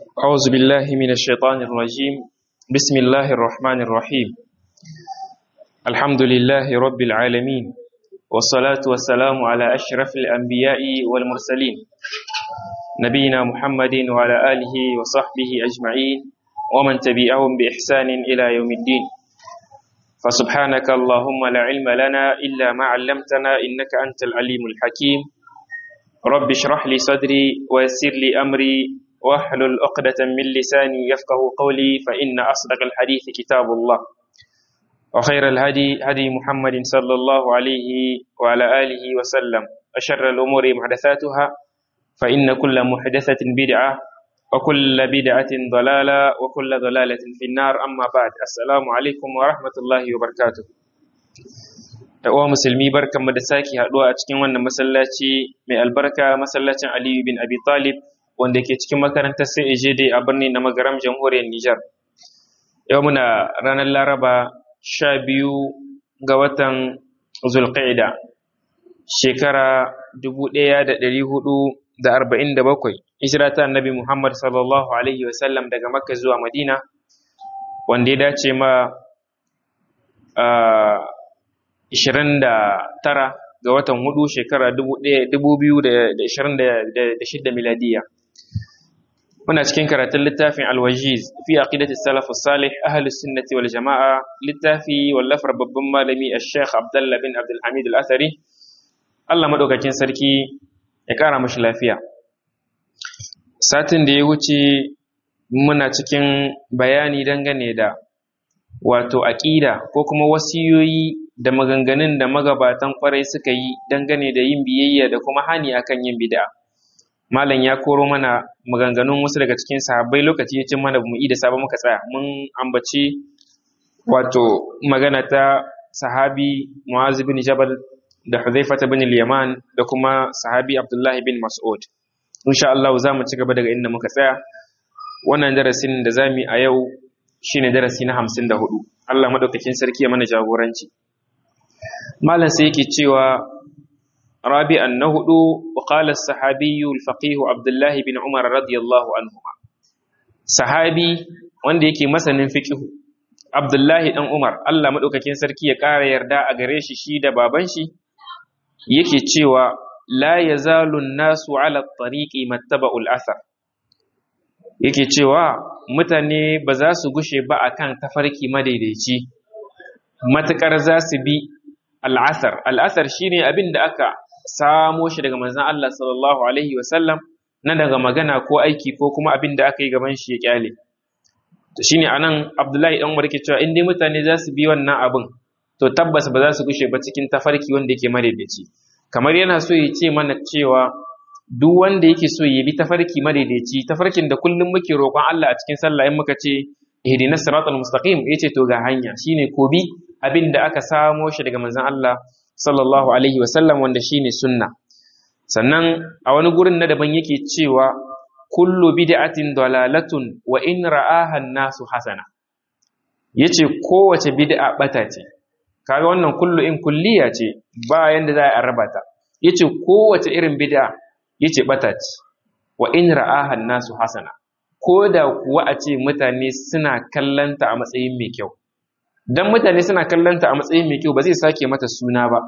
أعوذ بالله من الشيطان الرجيم بسم الله الرحمن الرحيم الحمد لله رب العالمين والصلاة والسلام على أشرف الأنبياء والمرسلين نبينا محمد وعلى آله وصحبه أجمعين ومن تبعهم بإحسان إلى يوم الدين فسبحانك اللهم لا علم لنا إلا ما علمتنا إنك أنت العليم الحكيم رب اشرح لي صدري ويسر لي أمري واحلل عقدة من لساني يفقه قولي فإن أصدق الحديث كتاب الله وخير الهدي هدي محمد صلى الله عليه وعلى آله وسلم أشر الأمور محدثاتها فإن كل محدثة بدعة وكل بدعة ضلالة وكل ضلالة في النار أما بعد السلام عليكم ورحمة الله وبركاته uwa musulmi barkanmu da sake haɗuwa a cikin wannan masallaci mai albarka masallacin Aliyu bin Abi Talib wanda ke cikin makarantar CAJD a birnin na magaram jamhuriyar Nijar. Yau muna ranar Laraba sha biyu ga watan Zulqa'ida shekara dubu ɗaya da ɗari hudu da arba'in da bakwai hijira ta annabi Muhammad sallallahu alaihi wasallam daga Makka zuwa Madina wanda ya dace ma ishirin da tara ga watan hudu shekara dubu biyu da ishirin da shidda miladiya muna cikin karatun littafin alwajiz fi aqidati salaf salih ahlus sunnati wal jama'a littafi wallafar babban malami ash-sheikh abdullah bin abdul hamid al-athari Allah madaukakin sarki ya kara mashi lafiya satin da ya wuce muna cikin bayani dangane da wato aqida ko kuma wasiyoyi da maganganun da magabatan kwarai suka yi dangane da yin biyayya da kuma hani akan yin bid'a malam ya koro mana maganganun wasu daga cikin sahabbai lokaci ya cin mana mu da sabon muka tsaya mun ambaci wato magana ta sahabi Mu'az bin Jabal da Hudhaifa bin al-Yaman da kuma sahabi Abdullah bin Mas'ud insha Allah za mu ci gaba daga inda muka tsaya wannan darasin da zamu a yau shine darasi na 54 Allah madaukakin sarki ya mana jagoranci malam sai yake cewa رابعا نهدو وقال الصحابي الفقيه عبد الله بن عمر رضي الله عنهما صحابي wanda yake masanin fiqh Abdullahi dan Umar Allah madaukakin sarki ya ƙara yarda a gare shi shi da baban shi yake cewa la yazalu nasu ala tariqi mattaba'ul athar yake cewa mutane ba za su gushe ba akan tafarki madaidaici matukar za su bi al'asar al'asar shine abin da aka samo shi daga manzan Allah sallallahu Alaihi wasallam na daga magana ko aiki ko kuma abin da aka yi gaban shi ya kyale. To shi ne a nan Abdullahi ɗan Umar ke cewa in dai mutane za su bi wannan abin to tabbas ba za su gushe ba cikin tafarki wanda yake madaidaici. Kamar yana so ya ce mana cewa duk wanda yake so ya bi tafarki madaidaici tafarkin da kullum muke roƙon Allah a cikin sallah in muka ce ihdina siratal mustaqim yace to ga hanya shine ko bi abin da aka samo shi daga manzon Allah sallallahu alaihi wasallam wanda shine sunna sannan a wani gurin na daban yake cewa kullu bid'atin dalalatun wa in ra'aha an-nasu hasana yace kowace bid'a bata ce kaga wannan kullu in kulliya ce ba yanda za a raba ta yace kowace irin bid'a yace bata ce wa in ra'aha an-nasu hasana ko da kuwa a ce mutane suna kallanta a matsayin mai kyau dan mutane suna kallanta a matsayin mai kyau ba zai sake mata suna ba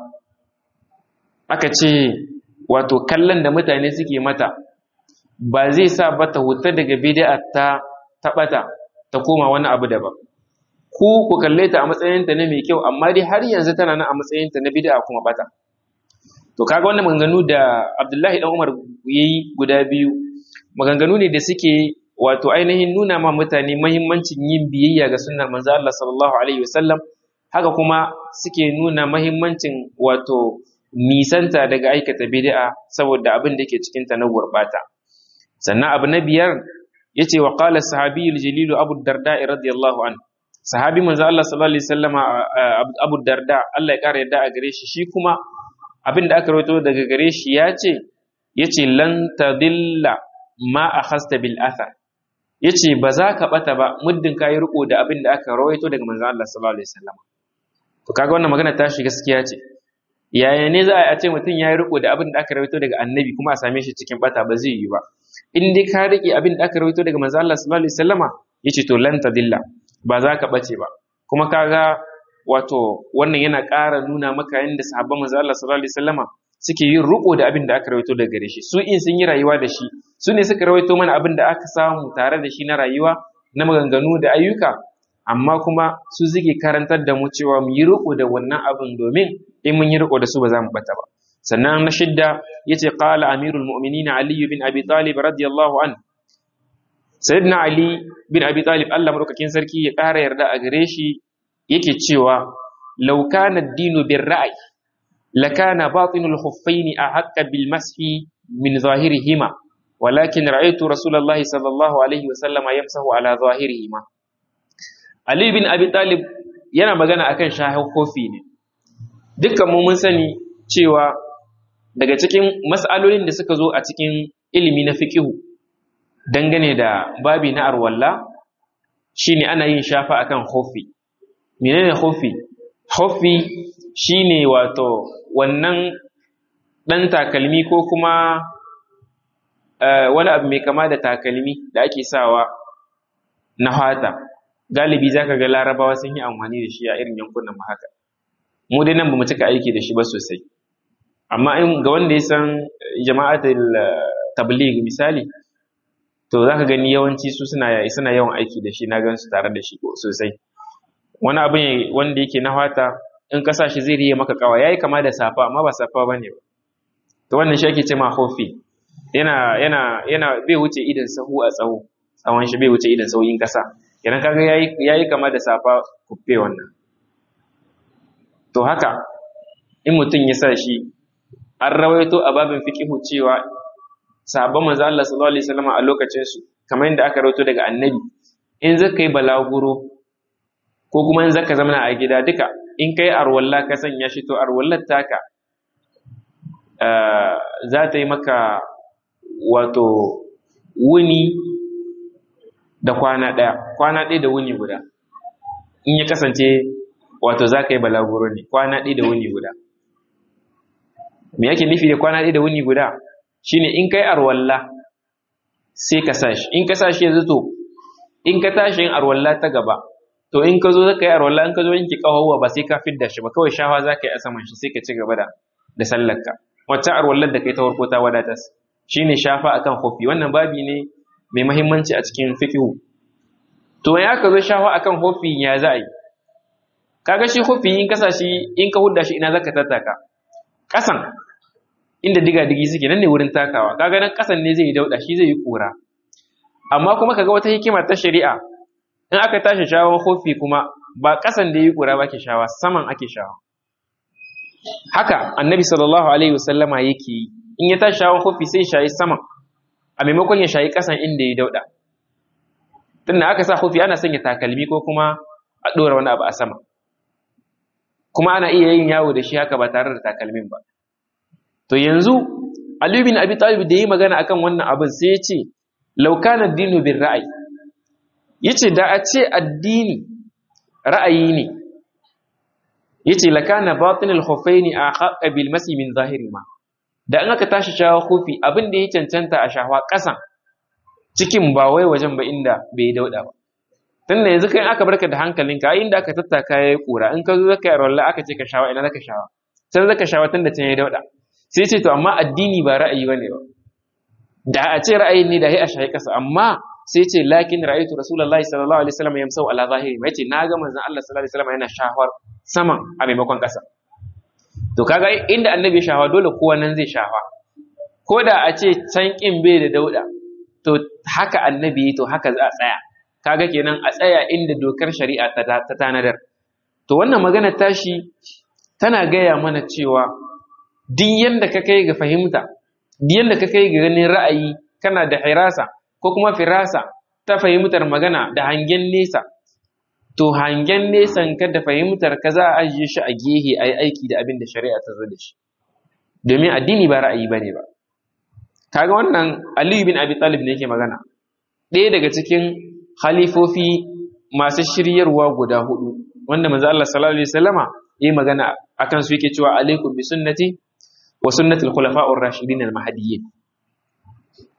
aka ce wato kallon da mutane suke mata ba zai sa ba ta huta daga bid'a ta tabata ta koma wani abu daban ku ku kalle ta a matsayinta na mai kyau amma dai har yanzu tana nan a matsayinta na bid'a kuma bata to kaga wannan maganganu da Abdullahi dan Umar yayi guda biyu maganganu ne da suke wato ainihin nuna ma mutane mahimmancin yin biyayya ga sunnar manzo Allah sallallahu alaihi wasallam haka kuma suke nuna mahimmancin wato nisanta daga aikata bid'a saboda abin da yake cikin ta na gurbata sannan abu na biyar yace wa qala sahabiyul jalil Abu Darda radiyallahu an sahabi manzo Allah sallallahu alaihi wasallam Abu Darda Allah ya kara yadda a gare shi shi kuma abin da aka rawaito daga gare shi yace yace lan tadilla ma akhasta bil athar yace ba za ka bata ba muddin kayi riko da abin da aka rawaito daga manzon Allah sallallahu alaihi wasallam to kaga wannan magana ta shi gaskiya ce yaya ne za a ce mutum yayi riko da abin da aka rawaito daga annabi kuma a same shi cikin bata ba zai yi ba in dai ka rike abin da aka rawaito daga manzo Allah sallallahu alaihi wasallama yace to lan tadilla ba za ka bace ba kuma kaga wato wannan yana ƙara nuna maka yadda sahabban manzo Allah sallallahu alaihi wasallama suke yin riko da abin da aka rawaito daga gare shi su in sun yi rayuwa da shi su ne suka rawaito mana abin da aka samu tare da shi na rayuwa na maganganu da ayyuka amma kuma su suke karantar da mu cewa mu yi riko da wannan abin domin in mun yi riko da su ba za mu bata ba sannan na shidda yace qala amirul mu'minin ali bin abi talib radiyallahu an sayyidina ali bin abi talib Allah madaukakin sarki ya ƙara yarda a gare shi yake cewa law kana ad-dinu bir ra'yi lakana batinul khuffaini ahqqa bil mashi min zahirihima ولكن رأيت رسول الله صلى الله عليه وسلم يمسح على ظاهرهما Ali bin Abi Talib yana magana akan shahin kofi ne dukkan mu mun sani cewa daga cikin mas'alolin da suka zo a cikin ilimi na fiqihu dangane da babi na arwalla shine ana yin shafa akan kofi menene kofi kofi shine wato wannan dan takalmi ko kuma wani abu mai kama da takalmi da ake sawa na fata galibi za ka ga larabawa sun yi amfani da shi a irin yankunan mu haka mu dai nan ba mu cika aiki da shi ba sosai amma in ga wanda ya san jama'atul tabligh misali to za ka gani yawanci su suna suna yawan aiki da shi na gan su tare da shi sosai wani abu ne wanda yake na fata in ka sa shi zai riye maka kawa yayi kama da safa amma ba safa bane ba to wannan shi ake ce ma hofi yana yana yana bai wuce idan sahu a tsawo tsawon shi bai wuce idan sauyin kasa idan kaga yayi yayi kama da safa kuffe wannan to haka in mutum ya sa shi an rawaito a babin fiqihu cewa sahabban manzo Allah sallallahu alaihi wasallam a lokacin su kamar yadda aka rawaito daga annabi in zaka yi balaguro ko kuma in zaka zama a gida duka in kai arwalla ka sanya shi to arwallar taka za ta yi maka wato wuni da kwana ɗaya kwana ɗaya da wuni guda in ya kasance wato za ka yi balaguro ne kwana ɗaya da wuni guda me yake nufi da kwana ɗaya da wuni guda shine in kai arwalla sai ka sashi in ka sashi yanzu to in ka tashi yin arwalla ta gaba to in ka zo zaka yi arwalla in ka zo yanki kawawa ba sai ka fidda shi ba kawai shawa za ka yi a saman shi sai ka ci gaba da da sallarka wacce arwallar da kai ta farko ta wadatar shine shafa akan kofi wannan babi ne mai mahimmanci a cikin fiqhu to ya ka zo shafa akan kofi ya za a yi kaga shi kofi in kasa shi in ka hudda shi ina zaka tattaka kasan inda diga digi suke nan ne wurin takawa kaga nan kasan ne zai yi dauda shi zai yi kura amma kuma kaga wata hikima ta shari'a in aka tashi shawon kofi kuma ba kasan da yi kura ba ke shawa saman ake shawa haka annabi sallallahu alaihi wasallama yake yi in ya tashi shawon kofi sai shayi saman a maimakon ya shayi kasan inda ya dauda tunda aka sa kofi ana sanya takalmi ko kuma a ɗora wani abu a sama kuma ana iya yin yawo da shi haka ba tare da takalmin ba to yanzu Ali bin Abi Talib da yi magana akan wannan abin sai ya ce law kana dinu bir ra'ayi yace da a ce addini ra'ayi ne yace lakana batinul khuffaini ahqqa bil masi min zahiri ma da in aka tashi shawa kofi abin da ya cancanta a shawa ƙasan cikin ba wai wajen ba inda bai dauda ba tunda yanzu kai aka barka da hankalinka ai inda aka tattaka yayi kura in ka zo zaka yi rawalla aka ce ka shawa ina zaka shawa sai zaka shawa tunda can yayi dauda sai ce to amma addini ba ra'ayi bane ba da a ce ra'ayi ne da sai a shayi kasa amma sai ce lakin ra'aytu rasulullahi sallallahu alaihi wasallam yamsau ala zahiri mai ce naga manzon Allah sallallahu alaihi wasallam yana shahwar saman a maimakon kasa to kaga inda annabi ya shawa dole kowa nan zai shawa ko da a ce can kin bai da dauda to haka annabi to haka za a tsaya kaga kenan a tsaya inda dokar shari'a ta tanadar to wannan magana tashi tana gaya mana cewa duk yanda ka kai ga fahimta duk yanda ka kai ga ganin ra'ayi kana da hirasa ko kuma firasa ta fahimtar magana da hangen nesa to hangen nesan ka da fahimtar ka za a ajiye shi a gehe a yi aiki da abin da shari'a ta zo da shi domin addini ba ra'ayi ba ne ba kaga wannan aliyu bin abi talib ne yake magana ɗaya daga cikin halifofi masu shiryarwa guda hudu wanda manzo Allah sallallahu alaihi wasallama yayi magana akan su yake cewa alaikum bi sunnati wa sunnati al-khulafa'ur rashidin al-mahdiyyin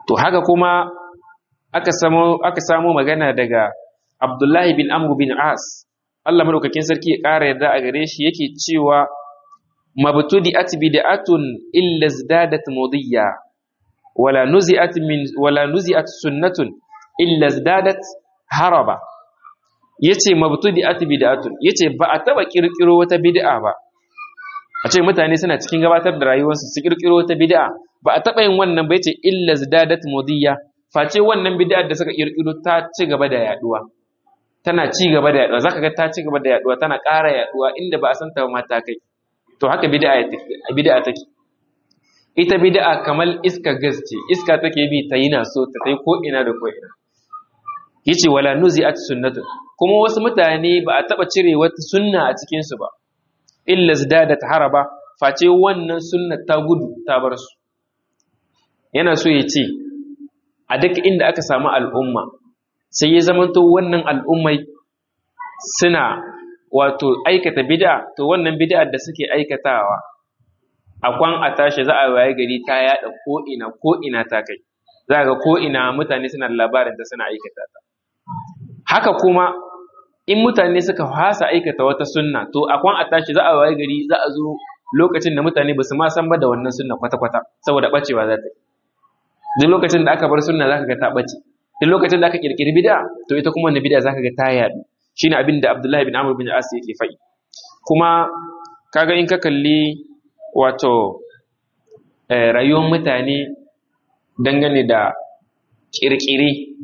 to haka kuma aka samo aka samo magana daga Abdullahi bin Amr bin As Allah madaukakin sarki ya ƙara yarda a gare shi yake cewa mabtudi'at bid'atun illa izdadat mudiyya wala nuzi'at min wala nuzi'at sunnatun illa izdadat haraba yace mabtudi'at bid'atun yace ba a taba kirkiro wata bid'a ba a ce mutane suna cikin gabatar da rayuwarsu su kirkiro wata bid'a ba a taba yin wannan ba yace illa izdadat mudiyya face wannan bid'ar da suka kirkiro ta ci gaba da yaduwa tana ci gaba da yaduwa zaka ga ta ci gaba da yaduwa tana ƙara yaduwa inda ba a san ta ba mata kai to haka bid'a bid'a take ita bid'a kamar iska gas ce iska take bi ta yi na so ta tai ko ina da ko ina yace wala nuzi'at sunnatu kuma wasu mutane ba a taba cire wata sunna a cikin su ba illa zdadat haraba face wannan sunna ta gudu ta bar su yana so ya ce a duk inda aka samu al'umma sai ya zamanto wannan al'ummai suna wato aikata bid'a to wannan bid'ar da suke aikatawa akwan a tashi za a waye gari ta yada ko ina ko ina ta kai za ga ko ina mutane suna da labarin ta suna aikata ta haka kuma in mutane suka fasa aikata wata sunna to akwan a tashi za a waye gari za a zo lokacin da mutane ba su ma san ba da wannan sunna kwata-kwata saboda bacewa za ta yi duk lokacin da aka bar sunna zaka ga ta bace duk lokacin da aka kirkiri bid'a to ita kuma wannan bid'a zaka ga ta yadu shine abin da Abdullahi bin Amr bin As yake faɗi kuma kaga in ka kalli wato rayuwar mutane dangane da kirkire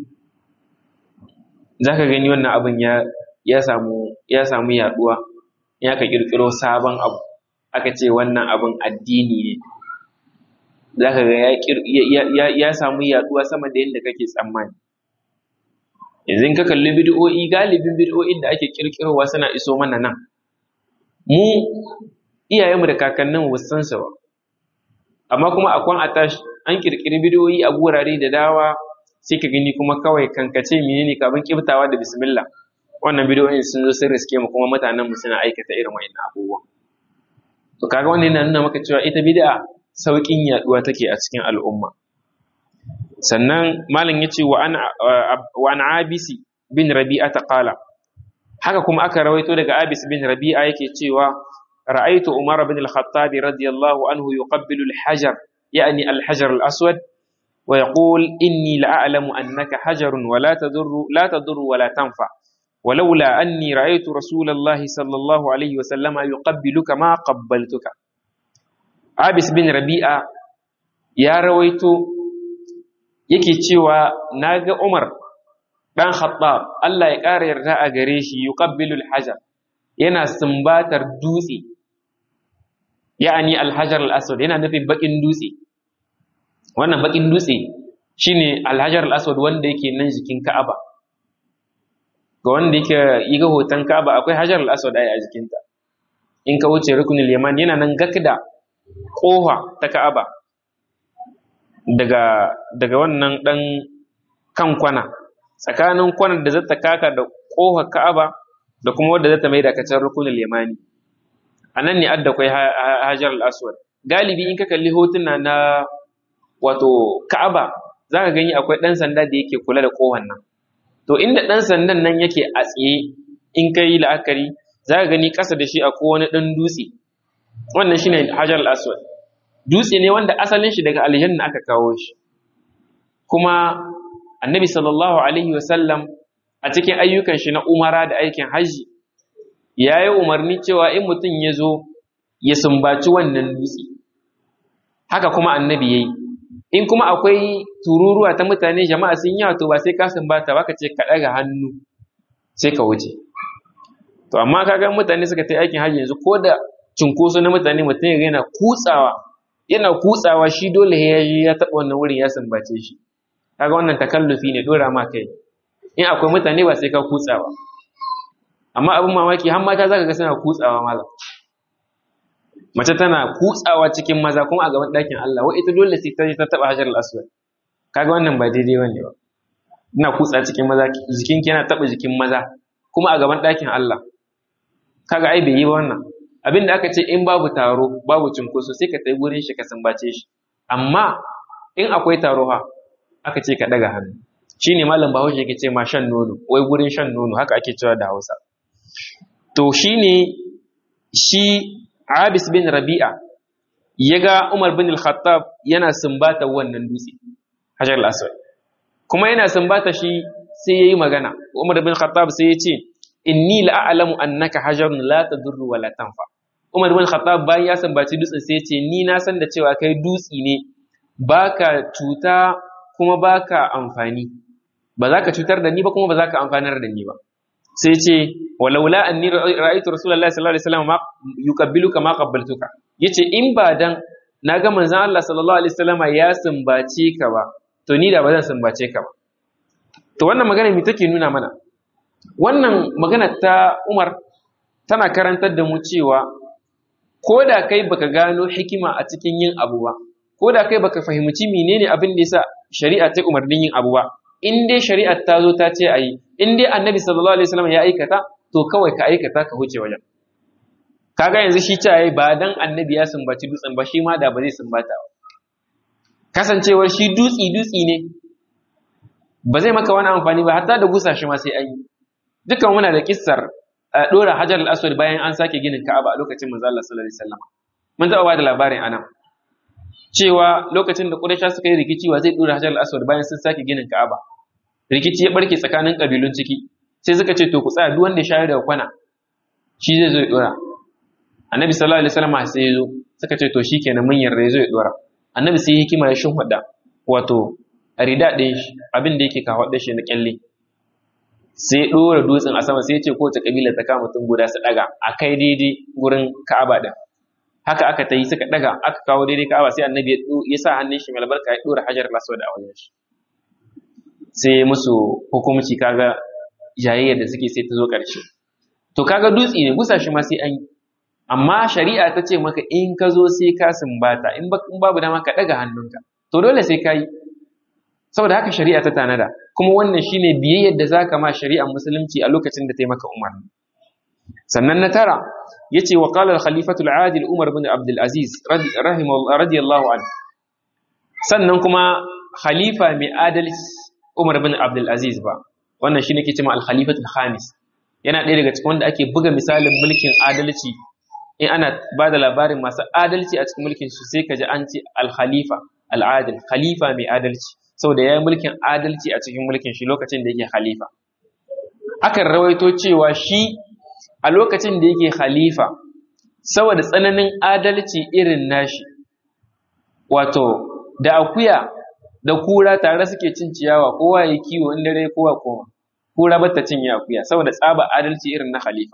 zaka gani wannan abin ya ya samu ya samu yaduwa in aka kirkiro sabon abu aka ce wannan abin addini ne zaka ga ya ya samu yaduwa sama da yadda kake tsammani yanzu in ka kalli bid'o'i galibin bid'o'in da ake kirkirowa suna iso mana nan mu iyayenmu da kakannin ba san su ba amma kuma akwai atash an kirkiri bid'o'i a gurare da dawa sai ka gani kuma kawai kankace menene kafin kibtawa da bismillah wannan bid'o'in sun zo sun riske mu kuma mutanen mu suna aikata irin wa'annan abubuwan to kaga wannan yana nuna maka cewa ita bid'a sauƙin yaduwa take a cikin al'umma sannan malam ya ce wa an abisi bin rabi'a ta qala haka kuma aka rawaito daga abis bin rabi'a yake cewa ra'aitu umar bin al-khattab radiyallahu anhu yuqabbilu al-hajar yani al-hajar al-aswad wa yaqul inni la'alamu annaka hajarun wa la tadurru la tadurru wa la tanfa ولولا أني رأيت رسول الله صلى الله عليه وسلم يقبلك ما قبلتك عابس بن ربيعة يا رويت yake cewa na ga Umar ɗan Khattab Allah ya ƙara yarda a gare shi yuqabbilu al-hajar yana sumbatar dutse ya'ani al-hajar al-aswad yana nufin bakin dutse wannan bakin dutse shine al-hajar al-aswad wanda yake nan jikin Ka'aba ga wanda yake yi ga hoton Ka'aba akwai hajar al-aswad a jikinta in ka wuce rukunul yaman yana nan gakda kofa ta Ka'aba daga daga wannan dan kan kwana tsakanin kwanar da zata kaka da ƙofar Ka'aba da kuma wadda zata mai da kacar rukunul yamani anan ne adda kai Hajar al-Aswad galibi in ka kalli hotuna na wato Ka'aba zaka gani akwai dan sanda da yake kula da ƙofar nan to inda dan sandan nan yake a tsaye in kai la'akari zaka gani ƙasa da shi akwai wani dan dutse wannan shine Hajar al-Aswad dutse ne wanda asalin shi daga aljanna aka kawo shi kuma annabi sallallahu alaihi wasallam a cikin ayyukan shi na umara da aikin hajji ya yi umarni cewa in mutum ya zo ya sumbaci wannan dutse haka kuma annabi ya yi in kuma akwai tururuwa ta mutane jama'a sun yi to ba sai ka sumbata ba ka ce ka ɗaga hannu sai ka wuce to amma kaga mutane suka ta aikin hajji yanzu ko da cunkoso na mutane mutum yana kutsawa yana kutsawa shi dole ya yi ya taɓa wannan wurin ya sumbace shi kaga wannan takallufi ne dora ma kai in akwai mutane ba sai ka kutsawa amma abin mamaki har mata zaka ga suna kutsawa malam mace tana kutsawa cikin maza kuma a gaban ɗakin Allah wa ita dole sai ta ta taɓa hajar al-aswad kaga wannan ba daidai bane ba ina kutsa cikin maza jikin ki yana taɓa jikin maza kuma a gaban ɗakin Allah kaga ai bai yi ba wannan abin da aka ce in babu taro babu cinkoso sai ka tai gurin shi ka sambace shi amma in akwai taro ha aka ce ka daga hannu shine malam bahaushe yake ce ma shan nono wai gurin shan nono haka ake cewa da hausa to shine shi abis bin rabi'a ya ga umar bin al-khattab yana sumbata wannan dutse hajar al-aswad kuma yana sumbata shi sai yayi magana umar bin al-khattab sai ya ce inni la'alamu annaka hajarun la tadurru wa la tanfa umar bin al-khattab bayan ya sumbaci dutsen sai ya ce ni na san da cewa kai dutsi ne baka cuta kuma baka amfani ba za ka cutar da ni ba kuma ba za ka amfanar da ni ba sai ce walaula anni ra'aytu rasulullahi sallallahu alaihi wasallam yuqabbiluka ma qabbaltuka yace in ba dan naga manzon Allah sallallahu alaihi wasallam ya sumbace ka ba to ni da ba zan sumbace ka ba to wannan magana me take nuna mana wannan magana ta Umar tana karantar da mu cewa ko da kai baka gano hikima a cikin yin abu ba ko da kai baka fahimci menene abin da yasa shari'a ta umarnin yin abu ba in dai shari'ar ta zo ta ce a yi in dai annabi sallallahu alaihi wasallam ya aikata to kawai ka aikata ka huce wajen kaga yanzu shi ce ba dan annabi ya sumbaci dutsen ba shi ma da ba zai sumbata ba kasancewar shi dutsi dutsi ne ba zai maka wani amfani ba hatta da busa shi ma sai an yi dukan muna da kissar dora hajar al-aswad bayan an sake ginin ka'aba a lokacin manzo Allah sallallahu alaihi wasallam mun taɓa ba da labarin anan cewa lokacin da Quraysh suka yi rikici wa zai dora Hajar al-Aswad bayan sun sake ginin Ka'aba rikici ya barke tsakanin kabilun ciki sai suka ce to ku tsaya duk wanda ya shayar da kwana shi zai zo ya dora Annabi sallallahu alaihi wasallam sai ya zo suka ce to shikenan mun yarda ya zo ya dora Annabi sai hikima ya shinhada wato rida din shi abin da yake kawo shi na kyalle sai dora dutsen a sama sai ya ce kowace kabila ta kama mutum guda su daga akai daidai gurin Ka'aba din haka aka ta yi suka daga aka kawo daidai ka'aba sai annabi ya sa hannun shi mai albarka ya dora hajar laswad a wajen shi sai musu hukumci kaga jayayyar da suke sai ta zo ƙarshe to kaga dutse ne gusa shi ma sai an yi amma shari'a ta ce maka in ka zo sai ka sumbata in babu dama ka daga hannunka to dole sai ka yi saboda haka shari'a ta tanada kuma wannan shine biyayyar da zaka ma shari'ar musulunci a lokacin da ta yi maka umarni sannan na tara yace wa qala al-khalifatu al-adil Umar bin Abdul Aziz radiyallahu anhu sannan kuma khalifa mai adalci Umar bin Abdul Aziz ba wannan shine ke cewa al-khalifatu al-khamis yana ɗaya daga cikin wanda ake buga misalin mulkin adalci in ana ba da labarin masu adalci a cikin mulkin su sai ka ji an ce al-khalifa al-adil khalifa mai adalci saboda ya yi mulkin adalci a cikin mulkin shi lokacin da yake khalifa akan rawaito cewa shi a lokacin da yake khalifa saboda tsananin adalci irin nashi wato da akuya da kura tare suke cin ciyawa kowa ya kiwo in dare kowa koma kura bata cinye akuya saboda tsaba adalci irin na khalifa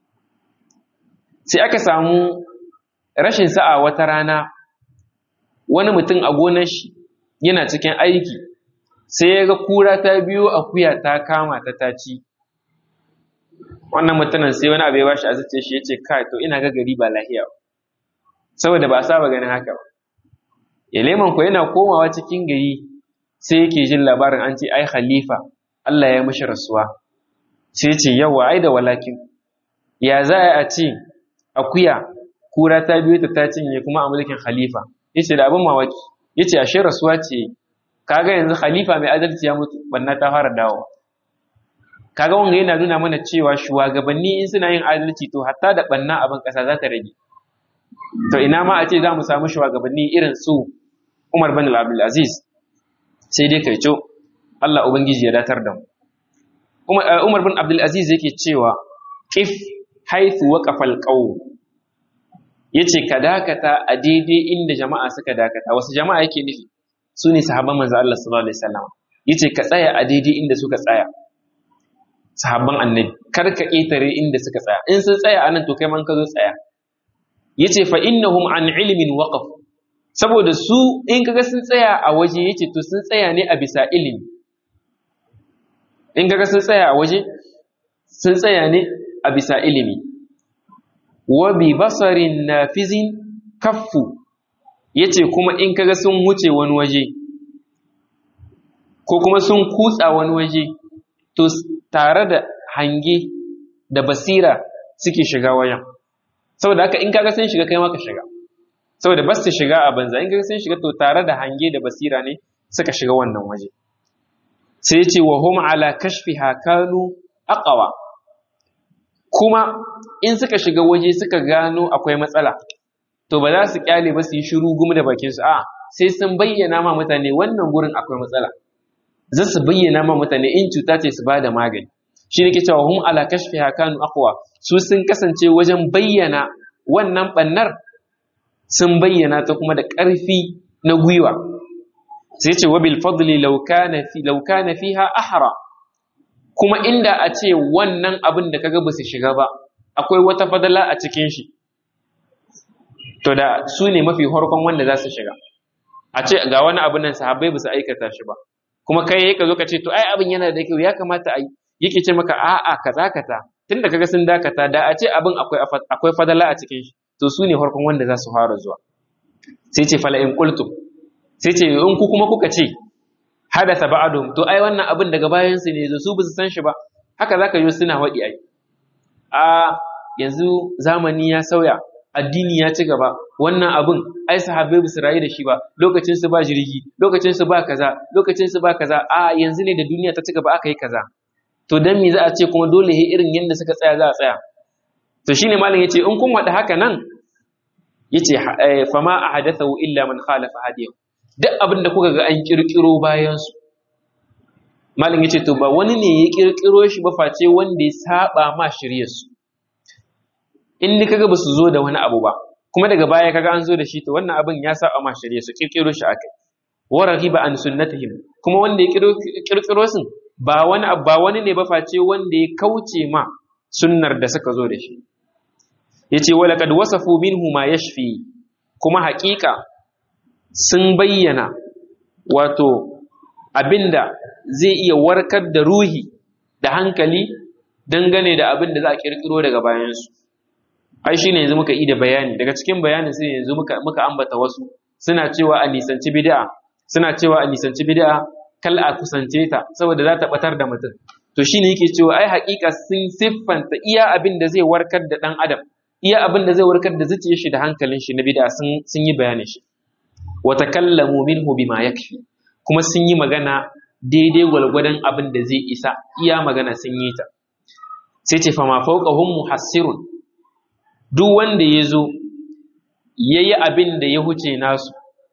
sai aka samu rashin sa'a wata rana wani mutum a gonar shi yana cikin aiki sai ya ga kura ta biyo akuya ta kama ta taci wannan mutumin sai wani abu ya bashi a zuciya shi yace kai to ina ga gari ba lahiya ba saboda ba saba ganin haka ba ya leman ko yana komawa cikin gari sai yake jin labarin an ce ai khalifa Allah ya mishi rasuwa sai ce yawa ai da walakin ya za a ce akuya kura ta biyo ta ta cinye kuma a mulkin khalifa yace da abin mawaki yace ashe rasuwa ce kaga yanzu khalifa mai adalci ya mutu banna ta fara dawowa kaga wanga yana nuna mana cewa shugabanni in suna yin adalci to hatta da banna abin kasa za ta rage to ina ma a ce za mu samu shugabanni irin su Umar bin Abdul Aziz sai dai kai co Allah ubangiji ya datar da mu Umar bin Abdul Aziz yake cewa if haythu waqafa al-qawm yace ka dakata a daidai inda jama'a suka dakata wasu jama'a yake nufi su ne sahabban manzo Allah sallallahu alaihi wasallam yace ka tsaya a daidai inda suka tsaya sahabban annabi kar ka ƙetare inda suka tsaya in sun tsaya anan to kai man ka zo tsaya yace fa innahum an ilmin waqaf saboda su in kaga sun tsaya a waje yace to sun tsaya ne a bisa ilimi in kaga sun tsaya a waje sun tsaya ne a bisa ilimi wa bi basarin nafizin kaffu yace kuma in kaga sun wuce wani waje ko kuma sun kutsa wani waje to tare da hange da basira suke shiga wajen saboda haka in kaga sun shiga kai ma ka shiga saboda bas su shiga a banza in kaga sun shiga to tare da hange da basira ne suka shiga wannan waje sai ce wa hum ala kashfiha kanu aqwa kuma in suka shiga waje suka gano akwai matsala to ba za su kyale ba su yi shiru gumi da bakin su a sai sun bayyana ma mutane wannan gurin akwai matsala za su bayyana ma mutane in cuta ce su bada magani shi ne ke cewa hum ala kashfiha kanu aqwa su sun kasance wajen bayyana wannan bannar sun bayyana ta kuma da ƙarfi na gwiwa sai ce wabil fadli law kana fi law kana fiha ahra kuma inda a ce wannan abin da kaga ba su shiga ba akwai wata fadala a cikin shi to da su ne mafi harkon wanda za su shiga a ce ga wani abin nan sahabbai ba su aikata shi ba kuma kai ka zo ka ce to ai abin yana da kyau ya kamata a yi yake ce maka a'a kaza kaza tunda kaga sun dakata da a ce abin akwai akwai fadala a cikin shi to su ne harkon wanda za su fara zuwa sai ce fala in qultum sai ce in ku kuma kuka ce hadatha ba'dhum to ai wannan abin daga bayan su ne zo su su san shi ba haka zaka yi suna wadi ai a yanzu zamani ya sauya addini ya ci gaba wannan abin ai sahabbai ba su rayu da shi ba lokacin su ba jirgi lokacin su ba kaza lokacin su ba kaza a yanzu ne da duniya ta ci gaba aka yi kaza to dan me za a ce kuma dole he irin yanda suka tsaya za a tsaya to shine malam yace in kun wada haka nan yace fama ahadathu illa man khalafa hadiyahu duk abin da kuka ga an kirkiro bayan su malam yace to ba wani ne ya kirkiro shi ba face wanda ya saba ma shiryar su in ni kaga basu zo da wani abu ba kuma daga baya kaga an zo da shi to wannan abin ya saba ma shiryar su kirkiro shi akai wa raghiba an sunnatihim kuma wanda ya kirkiro sun ba wani ba wani ne ba face wanda ya kauce ma sunnar da suka zo da shi yace wala kad wasafu minhu ma yashfi kuma haƙiƙa sun bayyana wato abinda zai iya warkar da ruhi da hankali dangane da abin da za a kirkiro daga bayansu ai shine yanzu muka yi da bayani daga cikin bayanin sai yanzu muka muka ambata wasu suna cewa a nisanci bid'a suna cewa a nisanci bid'a kal a kusance ta saboda za ta batar da mutum to shine yake cewa ai haƙiƙa sun siffanta iya abin da zai warkar da ɗan adam iya abin da zai warkar da zuciyar shi da hankalin shi na bid'a sun sun yi bayanin shi wa takallamu minhu bima yakfi kuma sun yi magana daidai gwalgwadon abin da zai isa iya magana sun yi ta sai ce fama fawqahum muhassirun duk wanda ya zo yayi abin da ya huce nasu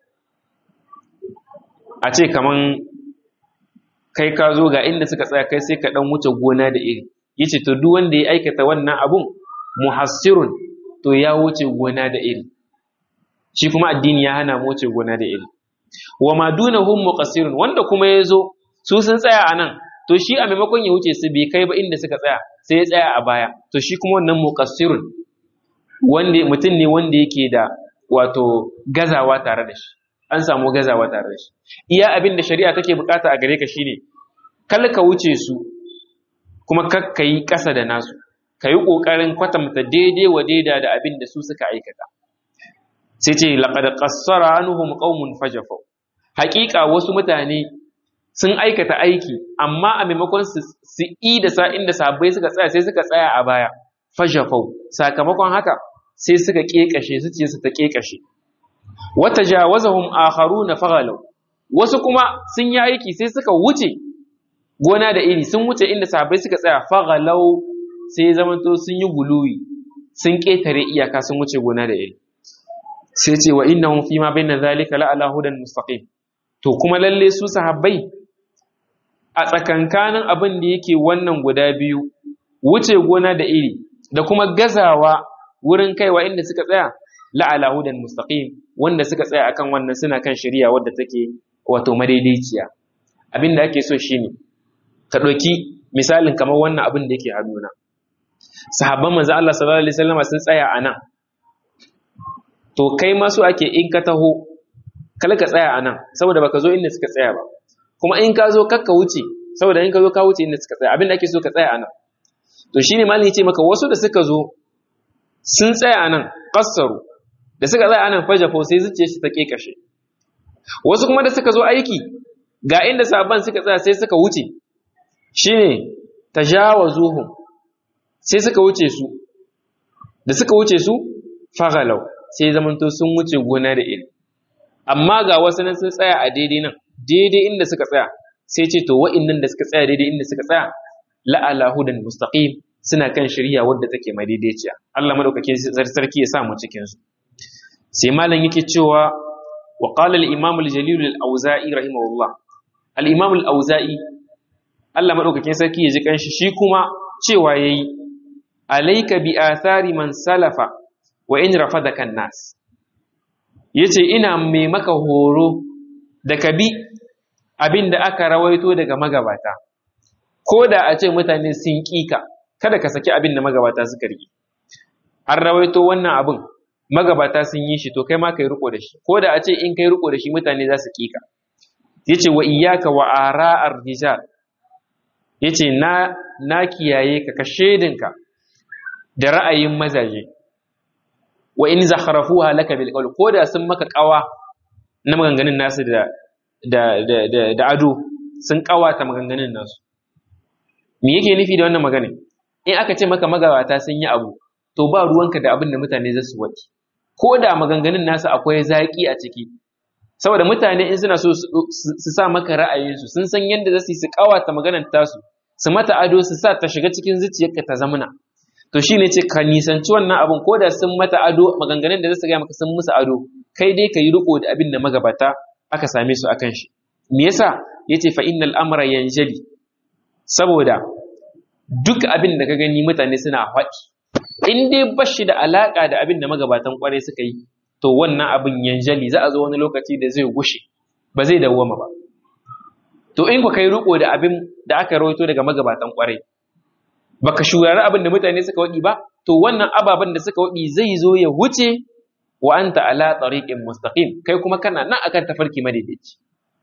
a ce kaman kai ka zo ga inda suka tsaya kai sai ka dan wuce gona da iri yace to duk wanda ya aikata wannan abun muhassirun to ya wuce gona da iri shi kuma addini ya hana mu wuce gona da iri wa ma dunahum muqassirun wanda kuma ya zo su sun tsaya a nan to shi a maimakon ya wuce su bai kai ba inda suka tsaya sai ya tsaya a baya to shi kuma wannan muqassirun wanda mutum ne wanda yake da wato gazawa tare da shi an samu gazawa tare da shi iya abin da shari'a take bukata a gare ka shine kal ka wuce su kuma kar ka yi ƙasa da nasu ka yi ƙoƙarin kwatanta daidai wa daida da abin da su suka aikata sai ce laqad qassara anhum qaumun fajafu haƙiƙa wasu mutane sun aikata aiki amma a maimakon su su yi da sa inda sahabbai suka tsaya sai suka tsaya a baya fajafau sakamakon haka sai suka kekashe su ce su ta kekashe wata jawazahum akharuna faghalu wasu kuma sun yi aiki sai suka wuce gona da iri sun wuce inda sahabbai suka tsaya faghalau sai zamanto sun yi guluwi sun ketare iyaka sun wuce gona da iri sai ce wa innahum fi ma bayna zalika la ala hudan mustaqim to kuma lalle su sahabbai a tsakankanin abin da yake wannan guda biyu wuce gona da iri da kuma gazawa wurin kaiwa inda suka tsaya la'ala hudan mustaqim wanda suka tsaya akan wannan suna kan shari'a wadda take wato madaidaiciya abin da ake so shine ka ɗauki misalin kamar wannan abin da yake hannuna sahabban manzo Allah sallallahu alaihi wasallam sun tsaya a nan to kai ma su ake in ka taho kala ka tsaya a nan saboda baka zo inda suka tsaya ba kuma in ka zo kakka wuce saboda in ka zo ka wuce inda suka tsaya abin da ake so ka tsaya a nan to shine malami ce maka wasu da suka zo sun tsaya a nan kassaru da suka tsaya a nan fajafo sai zuciya shi ta kekashe wasu kuma da suka zo aiki ga inda sabon suka tsaya sai suka wuce shine tajawazuhum sai suka wuce su da suka wuce su faghalau sai zamanto sun wuce gona da iri amma ga wasu nan sun tsaya a daidai nan daidai inda suka tsaya sai ce to wa'innan da suka tsaya daidai inda suka tsaya la'ala hudan mustaqim suna kan shari'a wadda take madaidaiciya Allah madaukakin sarki ya sa mu cikin su sai malam yake cewa wa qala al-imam al-jalil al-auza'i rahimahullah al-imam al-auza'i Allah madaukakin sarki ya ji kanshi shi kuma cewa yayi alayka bi athari man salafa wa in rafadaka an-nas yace ina mai maka horo da ka bi abin da aka rawaito daga magabata ko da a ce mutane sun ƙika kada ka saki abin da magabata suka riƙe an rawaito wannan abin magabata sun yi shi to kai ma kai riko da shi ko da a ce in kai riko da shi mutane za su ƙika yace wa iyyaka wa ara'ar rijal yace na na kiyaye ka ka shedinka da ra'ayin mazaje wa in zakharafuha laka bil qawl ko da sun maka kawa na maganganun nasu da da da da ado sun kawata maganganun nasu me yake nufi da wannan magana in aka ce maka magabata sun yi abu to ba ruwanka da abin da mutane za su wati ko da maganganun nasu akwai zaƙi a ciki saboda mutane in suna so su sa maka ra'ayinsu sun san yadda za su yi su kawata maganar tasu su mata ado su sa ta shiga cikin zuciyarka ta zamana to shi ne ce ka nisanci wannan abin ko da sun mata ado maganganun da za su gaya maka sun musu ado kai dai ka yi riko da abin da magabata aka same su akan shi me yasa yace fa innal amra yanjali saboda duk abin da ka gani mutane suna faɗi in dai bashi da alaka da abin da magabatan kwarai suka yi to wannan abin yanjali za a zo wani lokaci da zai gushe ba zai dawwama ba to in ku kai riko da abin da aka rawaito daga magabatan kwarai baka shurari abin da mutane suka waɗi ba to wannan ababen da suka waɗi zai zo ya wuce wa anta ala tariqin mustaqim kai kuma kana nan akan tafarki madaidaici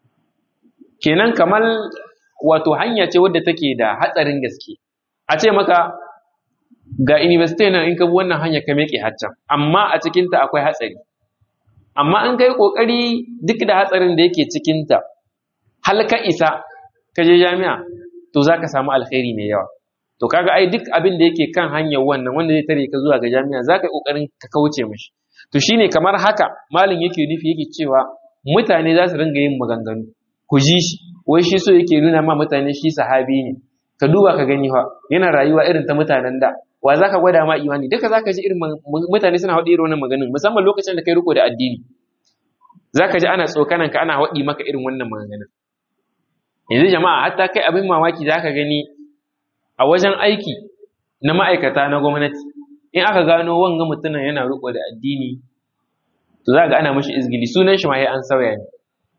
kenan kamar wato hanya ce wadda take da hatsarin gaske a ce maka ga university nan in ka bi wannan hanya ka meke haccan amma a cikin ta akwai hatsari amma an kai kokari duk da hatsarin da yake cikin ta hal ka isa ka je jami'a to zaka samu alkhairi mai yawa to kaga ai duk abin da yake kan hanyar wannan wanda zai tare ka zuwa ga jami'a zaka yi kokarin ka kauce mishi to shine kamar haka malin yake nufi yake cewa mutane za su ringa yin maganganu ku ji shi wai shi so yake nuna ma mutane shi sahabi ne ka duba ka gani fa yana rayuwa irin ta mutanen da wa zaka gwada ma imani duka zaka ji irin mutane suna haɗi irin wannan maganin musamman lokacin da kai riko da addini zaka ji ana tsokanan ka ana haɗi maka irin wannan maganganun yanzu jama'a hatta kai abin mamaki zaka gani a wajen aiki na ma'aikata na gwamnati in aka gano wanga mutumin yana riko da addini to za ga ana mashi izgili sunan shi ma ya an sauya ne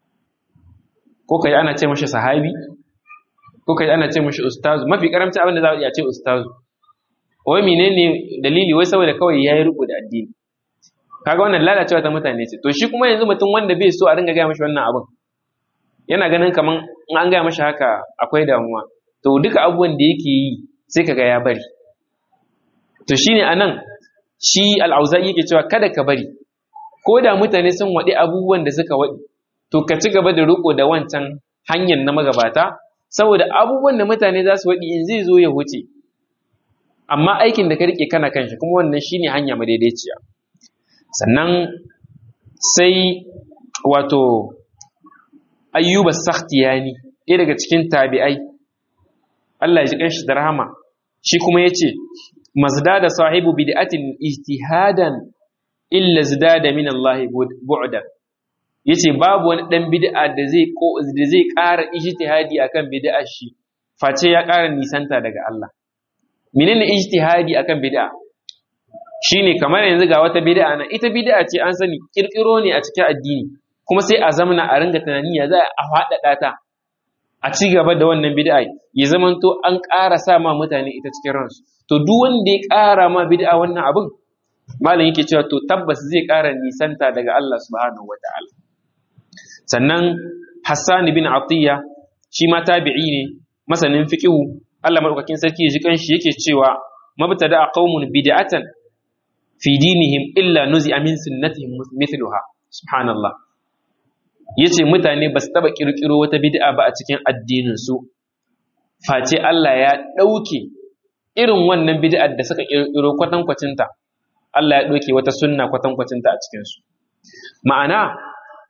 ko kai ana ce mashi sahabi ko kai ana ce mashi ustazu mafi karamci abin da za a iya ce ustazu wai menene dalili wai saboda kawai ya yi riko da addini kaga wannan lalacewa ta mutane ce to shi kuma yanzu mutum wanda bai so a ringa gaya mashi wannan abin yana ganin kaman in an gaya mashi haka akwai damuwa to duka abubuwan da yake yi sai kaga ya bari to shine anan shi al'auza'i yake cewa kada ka bari ko da mutane sun waɗi abubuwan da suka waɗi to ka ci gaba da riko da wancan hanyar na magabata saboda abubuwan da mutane za su waɗi in zai zo ya wuce amma aikin da ka rike kana kan shi kuma wannan shine hanya madaidaiciya sannan sai wato ayyuba sakhtiyani ɗaya daga cikin tabi'ai Allah ya ji kanshi da rahama shi kuma yace mazdada sahibu bid'atin ijtihadan illa zdada min Allah bu'dan yace babu wani dan bid'a da zai ko da zai ƙara ijtihadi akan bid'ar shi face ya ƙara nisanta daga Allah menene ijtihadi akan bid'a shine kamar yanzu ga wata bid'a na ita bid'a ce an sani kirkiro ne a cikin addini kuma sai a zamana a ringa tunani ya za a faɗaɗa ta a ci gaba da wannan bid'a ya zamanto an ƙara sa ma mutane ita cikin ransu to duk wanda ya ƙara ma bid'a wannan abin malam yake cewa to tabbas zai ƙara nisanta daga Allah subhanahu wataala sannan Hassan bin Atiyya shi ma tabi'i ne masanin fiqhu Allah madaukakin sarki ya ji kanshi yake cewa mabtada qaumun bid'atan fi dinihim illa nuzi'a min sunnatihim mithluha subhanallah yace mutane ba su taba kirkiro wata bid'a ba a cikin addinin su face Allah ya dauke irin wannan bid'ar da suka kirkiro kwatankwacinta Allah ya dauke wata sunna kwatankwacinta a cikin su ma'ana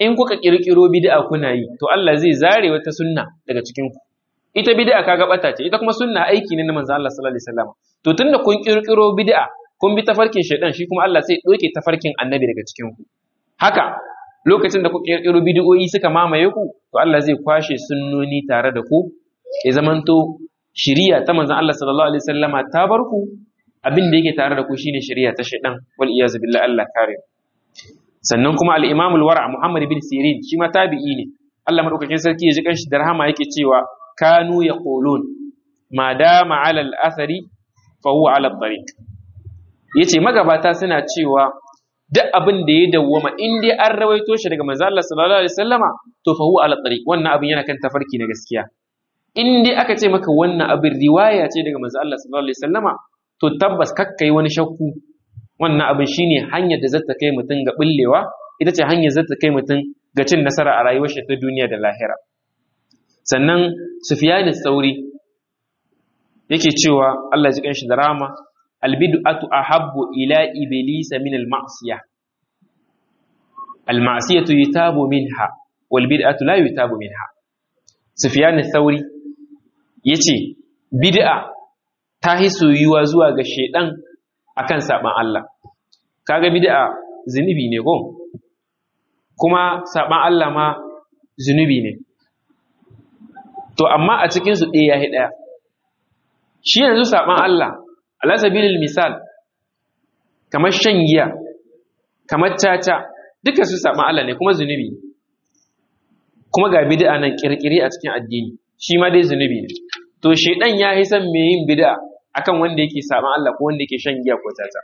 in kuka kirkiro bid'a kuna yi to Allah zai zare wata sunna daga cikin ku ita bid'a kaga bata ce ita kuma sunna aiki ne na manzo Allah sallallahu alaihi wasallam to tunda kun kirkiro bid'a kun bi tafarkin shaidan shi kuma Allah sai doke tafarkin annabi daga cikin ku haka lokacin da ku kirkiro bid'o'i suka mamaye ku to Allah zai kwashe sunnoni tare da ku ya zamanto shiriya ta manzon Allah sallallahu alaihi wasallama ta bar ku abin da yake tare da ku shine shiriya ta shaidan wal iyaz billahi Allah kare sannan kuma al-Imam al-Wara Muhammad bin Sirin shi ma tabi'i ne Allah madaukakin sarki ya ji kanshi da rahama yake cewa kanu yaqulun ma dama ala al-athari fa huwa ala at-tariq yace magabata suna cewa duk abin da ya dawwama in dai an rawaito shi daga manzo Allah sallallahu alaihi wasallama to fa huwa ala tariq wannan abin yana kan tafarki na gaskiya in dai aka ce maka wannan abin riwaya ce daga manzo Allah sallallahu alaihi wasallama to tabbas kakkai wani shakku wannan abin shine hanyar da zata kai mutum ga bullewa ita ce hanyar zata kai mutum ga cin nasara a rayuwar shi ta duniya da lahira sannan Sufyan sauri yake cewa Allah ya ji kanshi da rama albid'atu ahabbu ila iblisa min al-ma'siyah al-ma'siyatu yutabu minha wal bid'atu la yutabu minha sufyan ath-thauri yace bid'a ta hi soyuwa zuwa ga shedan akan saban Allah kaga bid'a zunubi ne ko kuma saban Allah ma zunubi ne to amma a cikin su ɗaya ya ɗaya shi yanzu saban Allah ala sabilil misal kamar shan giya kamar caca duka su saɓa Allah ne kuma zunubi kuma ga bid'a nan kirkiri a cikin addini shi ma dai zunubi ne to shedan ya yi son mai yin bid'a akan wanda yake saɓa Allah ko wanda yake shan giya ko caca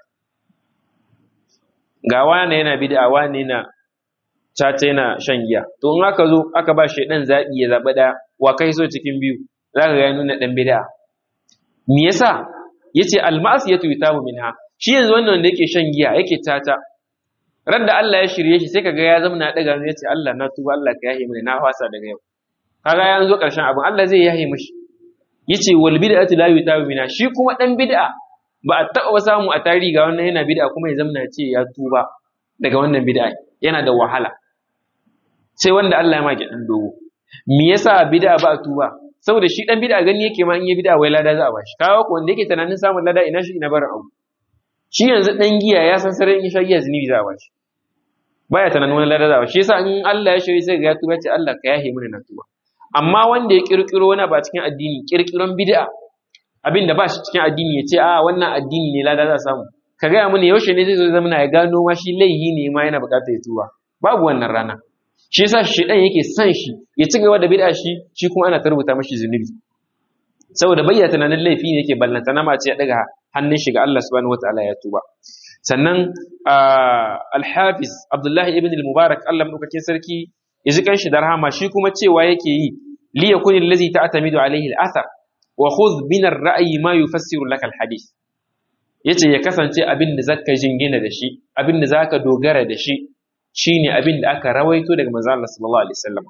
ga wane yana bid'a wane yana caca yana shan giya to in aka zo aka ba shedan zaɓi ya zaɓi ɗaya wa kai so cikin biyu za ka ga ya nuna ɗan bid'a me yasa yace almasiyatu yutabu minha shi yanzu wannan wanda yake shan giya yake tata ran da Allah ya shirye shi sai kaga ya zama na daga yace Allah na tuba Allah ka yahe mini na fasa daga yau kaga ya zo karshen abin Allah zai yahe mishi yace wal bid'atu la yutabu minha shi kuma dan bid'a ba a taɓa samu a tarihi ga wannan yana bid'a kuma ya zama ce ya tuba daga wannan bid'a yana da wahala sai wanda Allah ya maki dan dogo me yasa bid'a ba a tuba saboda shi dan bid'a gani yake ma in yi bid'a wai lada za a bashi kawo ko wanda yake tunanin samun lada ina shi ina barin abu shi yanzu dan giya ya san sarai in sha giya zunubi za a bashi baya tunanin wani lada za a bashi shi yasa in Allah ya shirye sai ga ya tuba ce Allah ka yahe mini na tuba amma wanda ya kirkiro wani ba cikin addini kirkiron bid'a abin da ba shi cikin addini ya ce a wannan addini ne lada za a samu ka gaya mini yaushe ne zai zo zama ya gano ma shi laihi ne ma yana bukatar ya tuba babu wannan rana shi yasa shedan yake son shi ya ci gaba da bid'a shi shi kuma ana tarbuta mashi zunubi saboda bayyana tunanin laifi ne yake ballanta na mace ya daga hannun shi ga Allah subhanahu wataala ya tuba sannan al-hafiz Abdullahi ibn al-Mubarak Allah madaukakin sarki ya ji kanshi da rahama shi kuma cewa yake yi li yakun allazi ta'tamidu alayhi al-athar wa khudh min ar-ra'yi ma yufassiru laka al-hadith yace ya kasance abin da zaka jingina da shi abin da zaka dogara da shi shine abin da aka rawaito daga manzo Allah sallallahu alaihi wasallam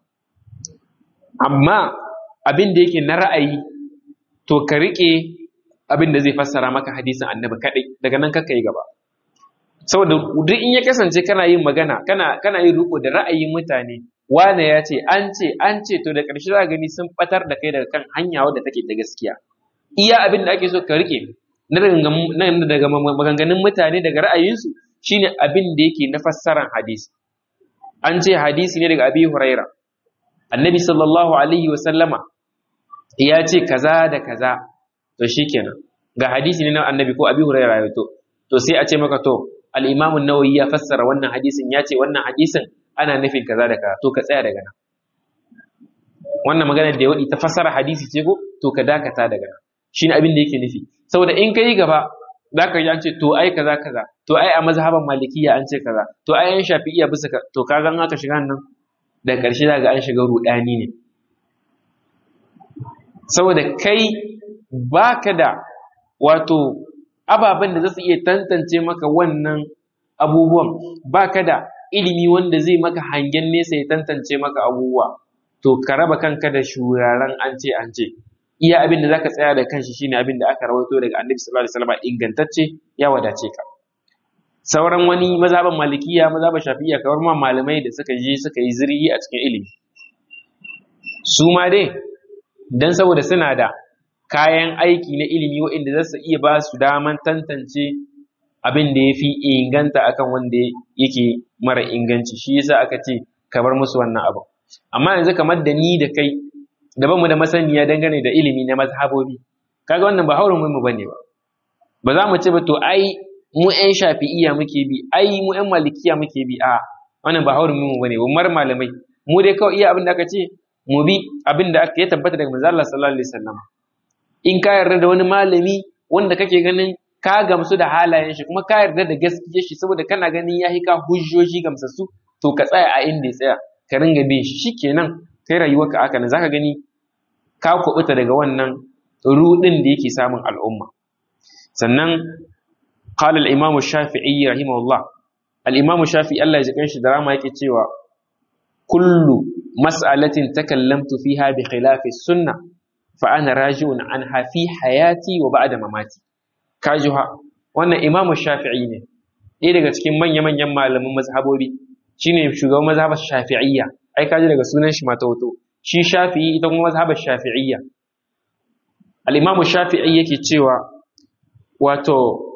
amma abin da yake na ra'ayi to ka rike abin da zai fassara maka hadisin annabi kadai daga nan kaka yi gaba saboda duk in ya kasance kana yin magana kana kana yin riko da ra'ayin mutane wane ya ce an ce an ce to da ƙarshe za gani sun batar da kai daga kan hanya wadda take da gaskiya iya abin da ake so ka rike na daga maganganun mutane daga ra'ayinsu shine abin da yake na fassaran hadisi an ce hadisi ne daga abi huraira annabi sallallahu alaihi wasallama ya ce kaza da kaza to shikenan ga hadisi ne na annabi ko abi huraira ya to to sai a ce maka to al-imam an-nawawi ya fassara wannan hadisin ya ce wannan hadisin ana nufin kaza da kaza to ka tsaya daga nan wannan magana da ya wadi ta fassara hadisi ce ko to ka dakata daga nan shine abin da yake nufi saboda in kai gaba za ka ji an ce to ai kaza kaza to ai a mazhaban malikiya an ce kaza to ai an shafi'iya bisa to ka ga aka shiga nan da ƙarshe za ga an shiga rudani ne saboda kai baka da wato ababen da za su iya tantance maka wannan abubuwan baka da ilimi wanda zai maka hangen nesa ya tantance maka abubuwa to ka raba kanka da shuraren an ce an ce iya abin da zaka tsaya da kanshi shine abin da aka rawaito daga Annabi sallallahu alaihi wasallam ingantacce ya wadace ka sauran wani mazhaban malikiya mazhaban shafi'iyya kamar ma malamai da suka je suka yi zirgi a cikin ilimi su ma dai dan saboda suna da kayan aiki na ilimi waɗanda za su iya ba su daman tantance abin da ya fi inganta akan wanda yake mara inganci shi yasa aka ce ka bar musu wannan abu amma yanzu kamar da ni da kai da bamu da masaniya dangane da ilimi na mazhabobi kaga wannan ba haurin mu bane ba ba za mu ce ba to ai mu ƴan shafi'iyya muke bi ai mu ƴan malikiya muke bi a wannan ba haurin mu bane ba mar malamai mu dai kawai iya abin da aka ce mu bi abin da ya tabbata daga manzo Allah sallallahu alaihi wasallam in ka yarda da wani malami wanda kake ganin ka gamsu da halayen shi kuma ka yarda da gaskiyar shi saboda kana ganin ya ka hujjoji gamsassu to ka tsaya a inda ya tsaya ka ringa bin shi shikenan kai rayuwarka aka nan zaka gani ka kubuta daga wannan rudin da yake samun al'umma sannan qala al-imam shafi'i rahimahullah al-imam shafi'i Allah ya ji kanshi da rama yake cewa kullu mas'alatin takallamtu fiha bi khilafi sunnah fa ana raji'un anha fi hayati wa ba'da mamati kajuha wannan imamu shafi'i ne ɗaya daga cikin manya-manyan malaman mazhabobi shine shugaban mazhabar shafi'iyya ai kaji daga sunan shi mata hoto shi shafi'i ita kuma mazhabar shafi'iyya al-imamu shafi'i yake cewa wato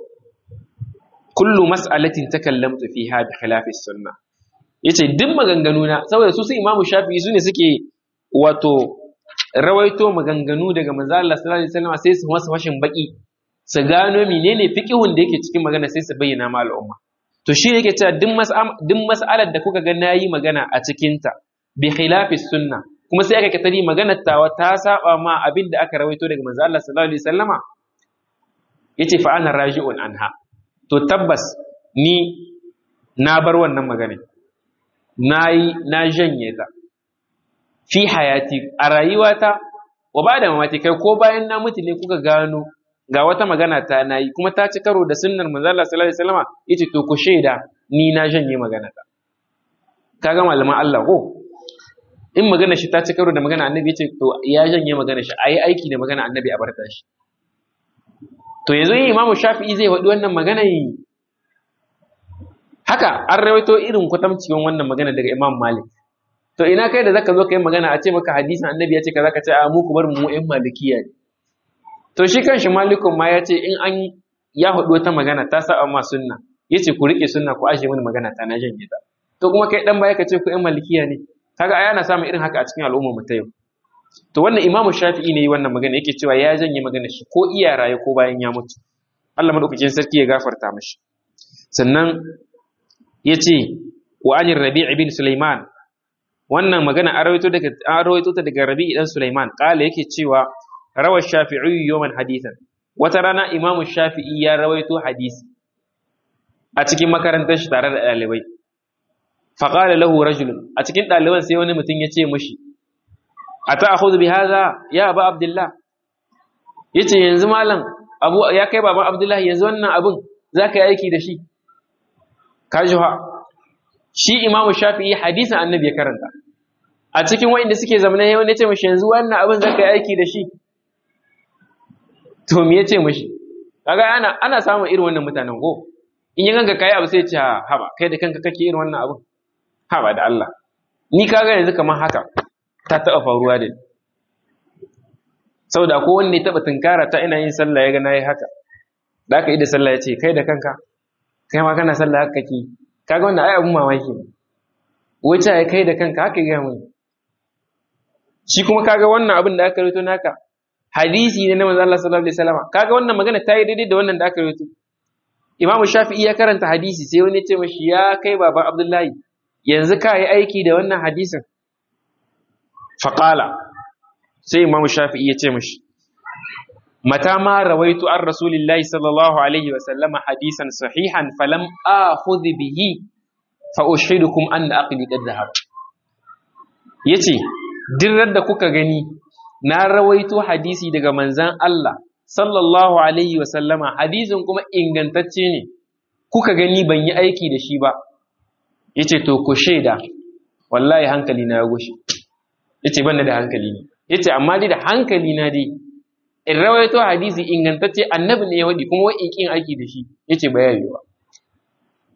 kullu mas'alatin takallamtu fiha bi khilafi sunnah yace duk maganganu na saboda su su imamu shafi'i su ne suke wato rawaito maganganu daga manzo Allah sallallahu alaihi wasallam sai su masa fashin baki su gano menene fiqihun da yake cikin magana sai su bayyana ma al'umma to shi yake cewa duk mas'alar da kuka ga nayi magana a cikin ta bi khilafi sunna kuma sai aka katari maganar tawa ta saba ma abin da aka rawaito daga manzo Allah sallallahu alaihi wasallama yace fa ana raji'un anha to tabbas ni na bar wannan magana nayi na janye ta fi hayati a rayuwata wa ba da mamaki kai ko bayan na mutu ne kuka gano ga wata magana ta nayi kuma ta ci karo da sunnar manzo Allah sallallahu alaihi wasallam yace to ku shaida ni na janye magana ta kaga malaman Allah ko in magana shi ta ci karo da magana annabi yace to ya janye magana shi ayi aiki da magana annabi a barta shi to yanzu yin imamu shafi'i zai faɗi wannan magana yi haka an rawaito irin kwatamcin wannan magana daga imam malik to ina kai da zaka zo kai magana a ce maka hadisin annabi ya ce kaza ka ce a mu ku bar mu ƴan malikiya ne to shi kanshi malikun ma ya ce in an ya hudu wata magana ta sa amma sunna yace ku rike sunna ku ashe mini magana ta na janye ta to kuma kai dan baya ka ce ku ƴan malikiya ne kaga aya na samun irin haka a cikin al'ummar mu ta yau to wannan imamu shafi'i ne wannan magana yake cewa ya janye magana shi ko iya raye ko bayan ya mutu Allah madaukakin sarki ya gafarta mashi sannan yace wa anir rabi' bin sulaiman wannan magana an rawaito daga an rawaito ta daga Rabi dan Sulaiman kala yake cewa rawa Shafi'i yawman hadithan wata rana Imam Shafi'i ya rawaito hadisi a cikin makarantar shi tare da ɗalibai fa qala lahu rajul a cikin ɗaliban sai wani mutum ya ce mishi ata'khudhu bi hadha ya Abu Abdullah yace yanzu malam Abu ya kai baban Abdullah yanzu wannan abun zaka yi aiki da shi kajuha shi imamu shafi'i hadisin annabi ya karanta a cikin wa'inda suke zamana yau ne ce mashi yanzu wannan abin za ka yi aiki da shi to me ya ce mashi kaga ana ana samun irin wannan mutanen ko in yi ganka kai abu sai ce haba kai da kanka kake irin wannan abin haba da Allah ni kaga yanzu kamar haka ta taɓa faruwa da ni saboda ko wanda ya taɓa tunkara ta ina yin sallah ya ga nayi haka da aka yi da sallah ya ce kai da kanka kai ma kana sallah haka kake kaga wannan ai abun mamaki ne wace ai kai da kanka haka ga mun shi kuma kaga wannan abin da aka rito naka hadisi ne na manzo Allah sallallahu alaihi wasallam kaga wannan magana ta yi daidai da wannan da aka rito Imam Shafi'i ya karanta hadisi sai wani ya ce mashi ya kai baban Abdullahi yanzu ka yi aiki da wannan hadisin faqala sai Imam Shafi'i ya ce mashi mata ma rawaitu an rasulillahi sallallahu alaihi wasallama hadisan sahihan falam akhudh bihi fa ushidukum anna aqli qad dhahab yace dirrar da kuka gani na rawaito hadisi daga manzan Allah sallallahu alaihi wasallama hadisin kuma ingantacce ne kuka gani ban yi aiki da shi ba yace to ku shaida wallahi hankali na ya gushe yace ban da hankali ne yace amma dai da hankali na dai in rawaito hadisi ingantacce annabi ne ya wadi kuma wai kin aiki da shi yace bayani ba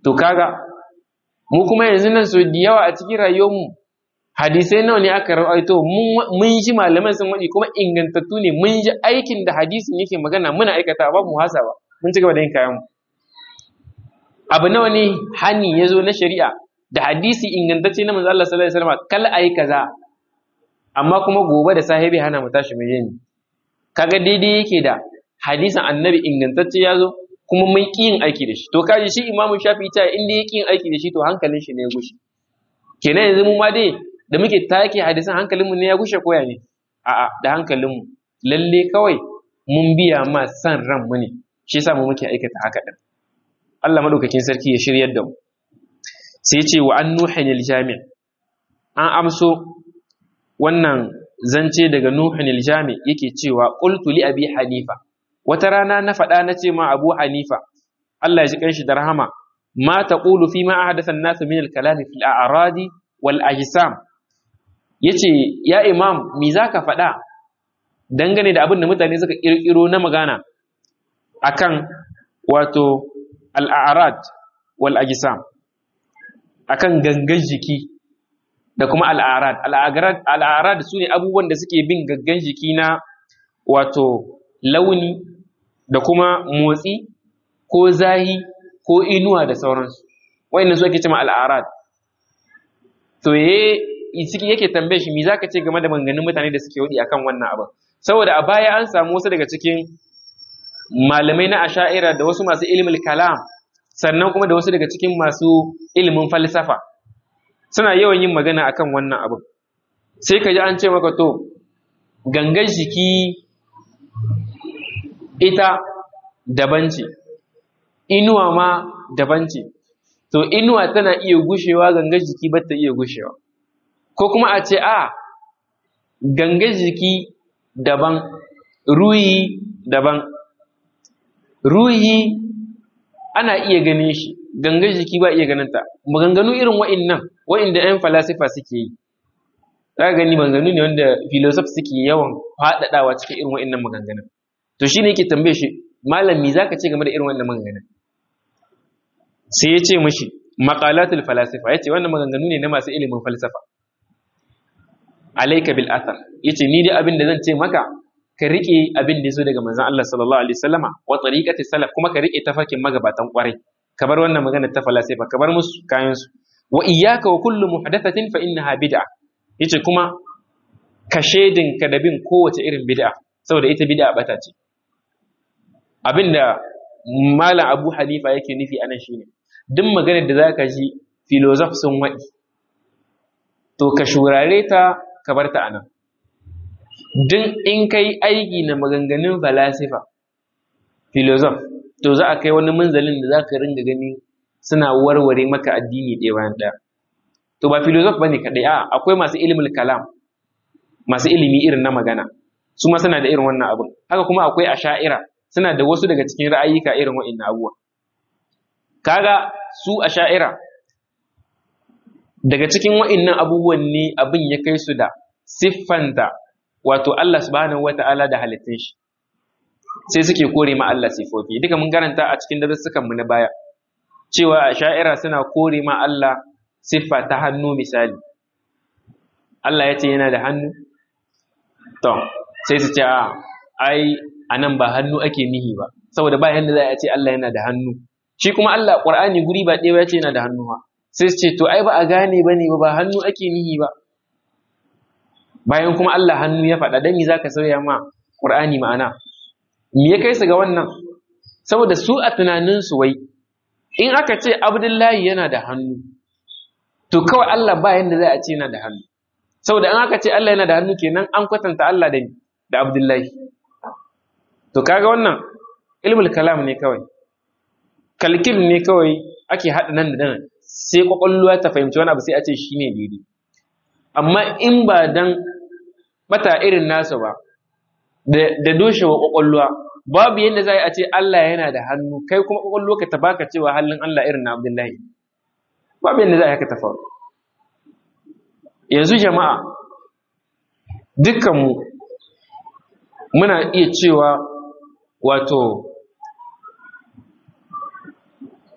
to kaga mu kuma yanzu nan so da yawa a cikin rayuwarmu hadisai nawa ne aka rawaito mun ji malaman sun waɗi kuma ingantattu ne mun ji aikin da hadisin yake magana muna aikata ba mu hasa ba mun ci gaba da yin kayan mu abu nawa ne hani ya zo na shari'a da hadisi ingantacce na manzo Allah sallallahu alaihi wasallam kal ayi kaza amma kuma gobe da sahibi hana mu tashi mu yi kaga daidai yake da hadisin annabi ingantacce ya zo kuma mun ƙi yin aiki da shi to kaji shi imamu shafi ta inda ya ƙi yin aiki da shi to hankalin shi ne ya gushe kenan yanzu mu ma dai da muke take hadisan hankalin mu ne ya gushe koya ne a'a da hankalin mu lalle kawai mun biya ma san ran mu ne shi yasa mu muke aikata haka din Allah madaukakin sarki ya shiryar da mu sai ya ce wa an nuhin jami' an amso wannan zance daga nuhin jami' yake cewa qultu li abi hanifa wata rana na faɗa na ce ma abu hanifa Allah ya ji kanshi da rahama ma taqulu fi ma ahdatha an-nas min al-kalam fi al-a'radi wal ajsam yace ya imam me zaka faɗa dangane da abin da mutane suka kirkiro na magana akan wato al-a'rad wal ajsam akan gangan jiki da kuma al-a'rad al-a'rad sune abubuwan da suke bin gangan jiki na wato launi da kuma motsi ko zahi ko inuwa da sauransu wayannan su ake cewa al'arad to ye ciki yake tambaye shi me zaka ce game da maganganun mutane da suke wadi akan wannan abin saboda a baya an samu wasu daga cikin malamai na asha'ira da wasu masu ilimin kalam sannan kuma da wasu daga cikin masu ilimin falsafa suna yawan yin magana akan wannan abin sai ka ji an ce maka to gangan jiki ita daban ce inuwa ma daban ce to inuwa tana iya gushewa gangan jiki ba ta iya gushewa ko kuma a ce a gangan jiki daban ruhi daban ruhi ana iya ganin shi gangan jiki ba iya ganin ta maganganu irin wa'innan wa'inda 'yan falasifa suke yi za gani maganganu ne wanda filosof suke yawan faɗaɗawa cikin irin wa'innan maganganun to shine yake tambaye shi malami zaka ce game da irin wannan maganganun sai ya ce mishi maqalatul falasifa yace wannan maganganu ne na masu ilimin falsafa alayka bil athar yace ni dai abin da zan ce maka ka rike abin da yazo daga manzon Allah sallallahu alaihi wasallama wa tariqati salaf kuma ka rike tafarkin magabatan kwarai ka bar wannan magana ta falasifa ka bar musu kayan su wa iyyaka wa kullu muhdathatin fa innaha bid'a yace kuma ka shedin ka da bin kowace irin bid'a saboda ita bid'a bata ce abinda malam abu hanifa yake nufi anan shine duk maganar da zaka ji filosof sun waɗi to ka shurare ta ka bar ta anan duk in kai aiki na maganganun falasifa filosof to za a kai wani munzalin da za ka ringa gani suna warware maka addini ɗaya bayan ɗaya to ba filosof bane kaɗai a akwai masu ilimin kalam masu ilimi irin na magana su ma suna da irin wannan abin haka kuma akwai asha'ira suna da wasu daga cikin ra'ayika irin wa'annan abubuwa kaga su asha'ira daga cikin wa'annan abubuwan ne abin ya kai su da siffanta wato Allah subhanahu wata'ala da halittun shi sai suke kore ma Allah sifofi duka mun karanta a cikin darussukan mu na baya cewa asha'ira suna kore ma Allah siffa ta hannu misali Allah ya ce yana da hannu to sai su ce a ai anan ba hannu ake nihi ba saboda ba yanda za a ce Allah yana da hannu shi kuma Allah Qur'ani guri ba ɗaya ya ce yana da hannu ha sai su ce to ai ba a gane ba ne ba hannu ake nihi ba bayan kuma Allah hannu ya faɗa dan me zaka sauya ma Qur'ani ma'ana me ya kai su ga wannan saboda su a tunanin su wai in aka ce Abdullahi yana da hannu to kawai Allah ba yanda za a ce yana da hannu saboda in aka ce Allah yana da hannu kenan an kwatanta Allah da da Abdullahi to kaga wannan ilmul kalam ne kawai kalkil ne kawai ake haɗa nan da nan sai kwakwalwa ta fahimci wani abu sai a ce shi ne daidai amma in ba dan bata irin nasu ba da doshewa kwakwalwa babu yadda za a ce Allah yana da hannu kai kuma kwakwalwa ka ta baka cewa halin Allah irin na Abdullahi babu yadda za a haka ta faru yanzu jama'a dukkanmu muna iya cewa wato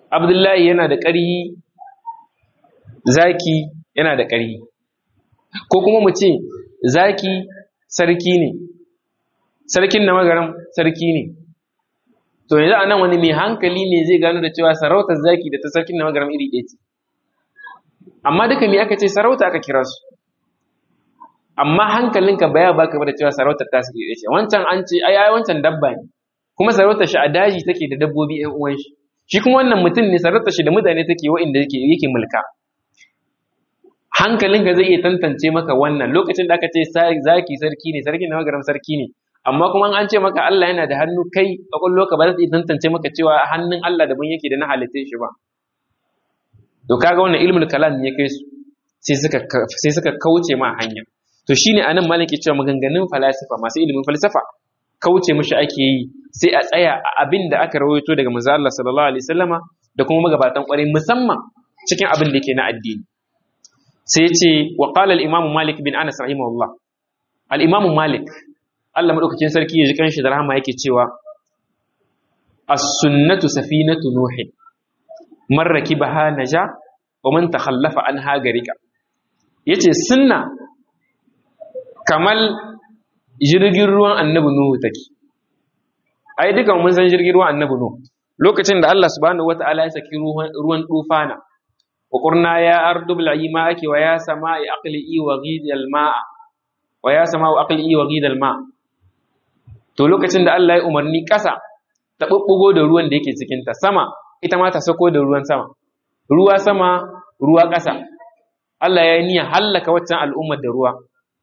abdullahi yana da ƙarhi zaki yana da ƙarhi ko kuma mu ce zaki sarki ne sarkin na magaram sarki ne to yanzu a nan wani mai hankali ne zai gano da cewa sarautar zaki da ta sarkin na magaram iri ɗaya ce amma duka me aka ce sarauta aka kira su amma hankalinka baya baka ba da cewa sarautar ta su iri ɗaya ce wancan an ce ai ai wancan dabba ne kuma sarautar shi a daji take da dabbobi ƴan uwan shi shi kuma wannan mutum ne sarautar shi da mutane take wa'inda yake yake mulka hankalinka zai iya tantance maka wannan lokacin da aka ce zaki sarki ne sarki na magaram sarki ne amma kuma an ce maka Allah yana da hannu kai kwakwallo ka ba za ta iya tantance maka cewa hannun Allah daban yake da na halittai shi ba to kaga wannan ilmul kalam ya kai su sai suka sai suka kauce ma hanya to shine anan malaki cewa maganganun falasifa masu ilimin falsafa kauce mishi ake yi sai a tsaya a abin da aka rawaito daga manzo Allah sallallahu alaihi wasallama da kuma magabatan kwarai musamman cikin abin da yake na addini sai ya ce wa qala al-imam malik bin anas rahimahullah al-imam malik Allah madaukakin sarki ya ji kanshi da rahama yake cewa as-sunnatu safinatu nuh man rakibaha naja wa man takhallafa anha garika yace sunna kamal jirgin ruwan annabi nuhu take ai duka mun san jirgin ruwan annabi nuhu lokacin da Allah subhanahu wataala ya saki ruwan tufana وقرنا يا أرض ابلعي ماءك ويا سماء أقلئي وغيد الماء ويا سماء أقلئي وغيد الماء to lokacin da Allah ya umarni ƙasa ta ɓuɓɓugo da ruwan da yake cikinta sama ita ma ta sako da ruwan sama ruwa sama ruwa ƙasa Allah ya yi niyyar hallaka waccan al'ummar da ruwa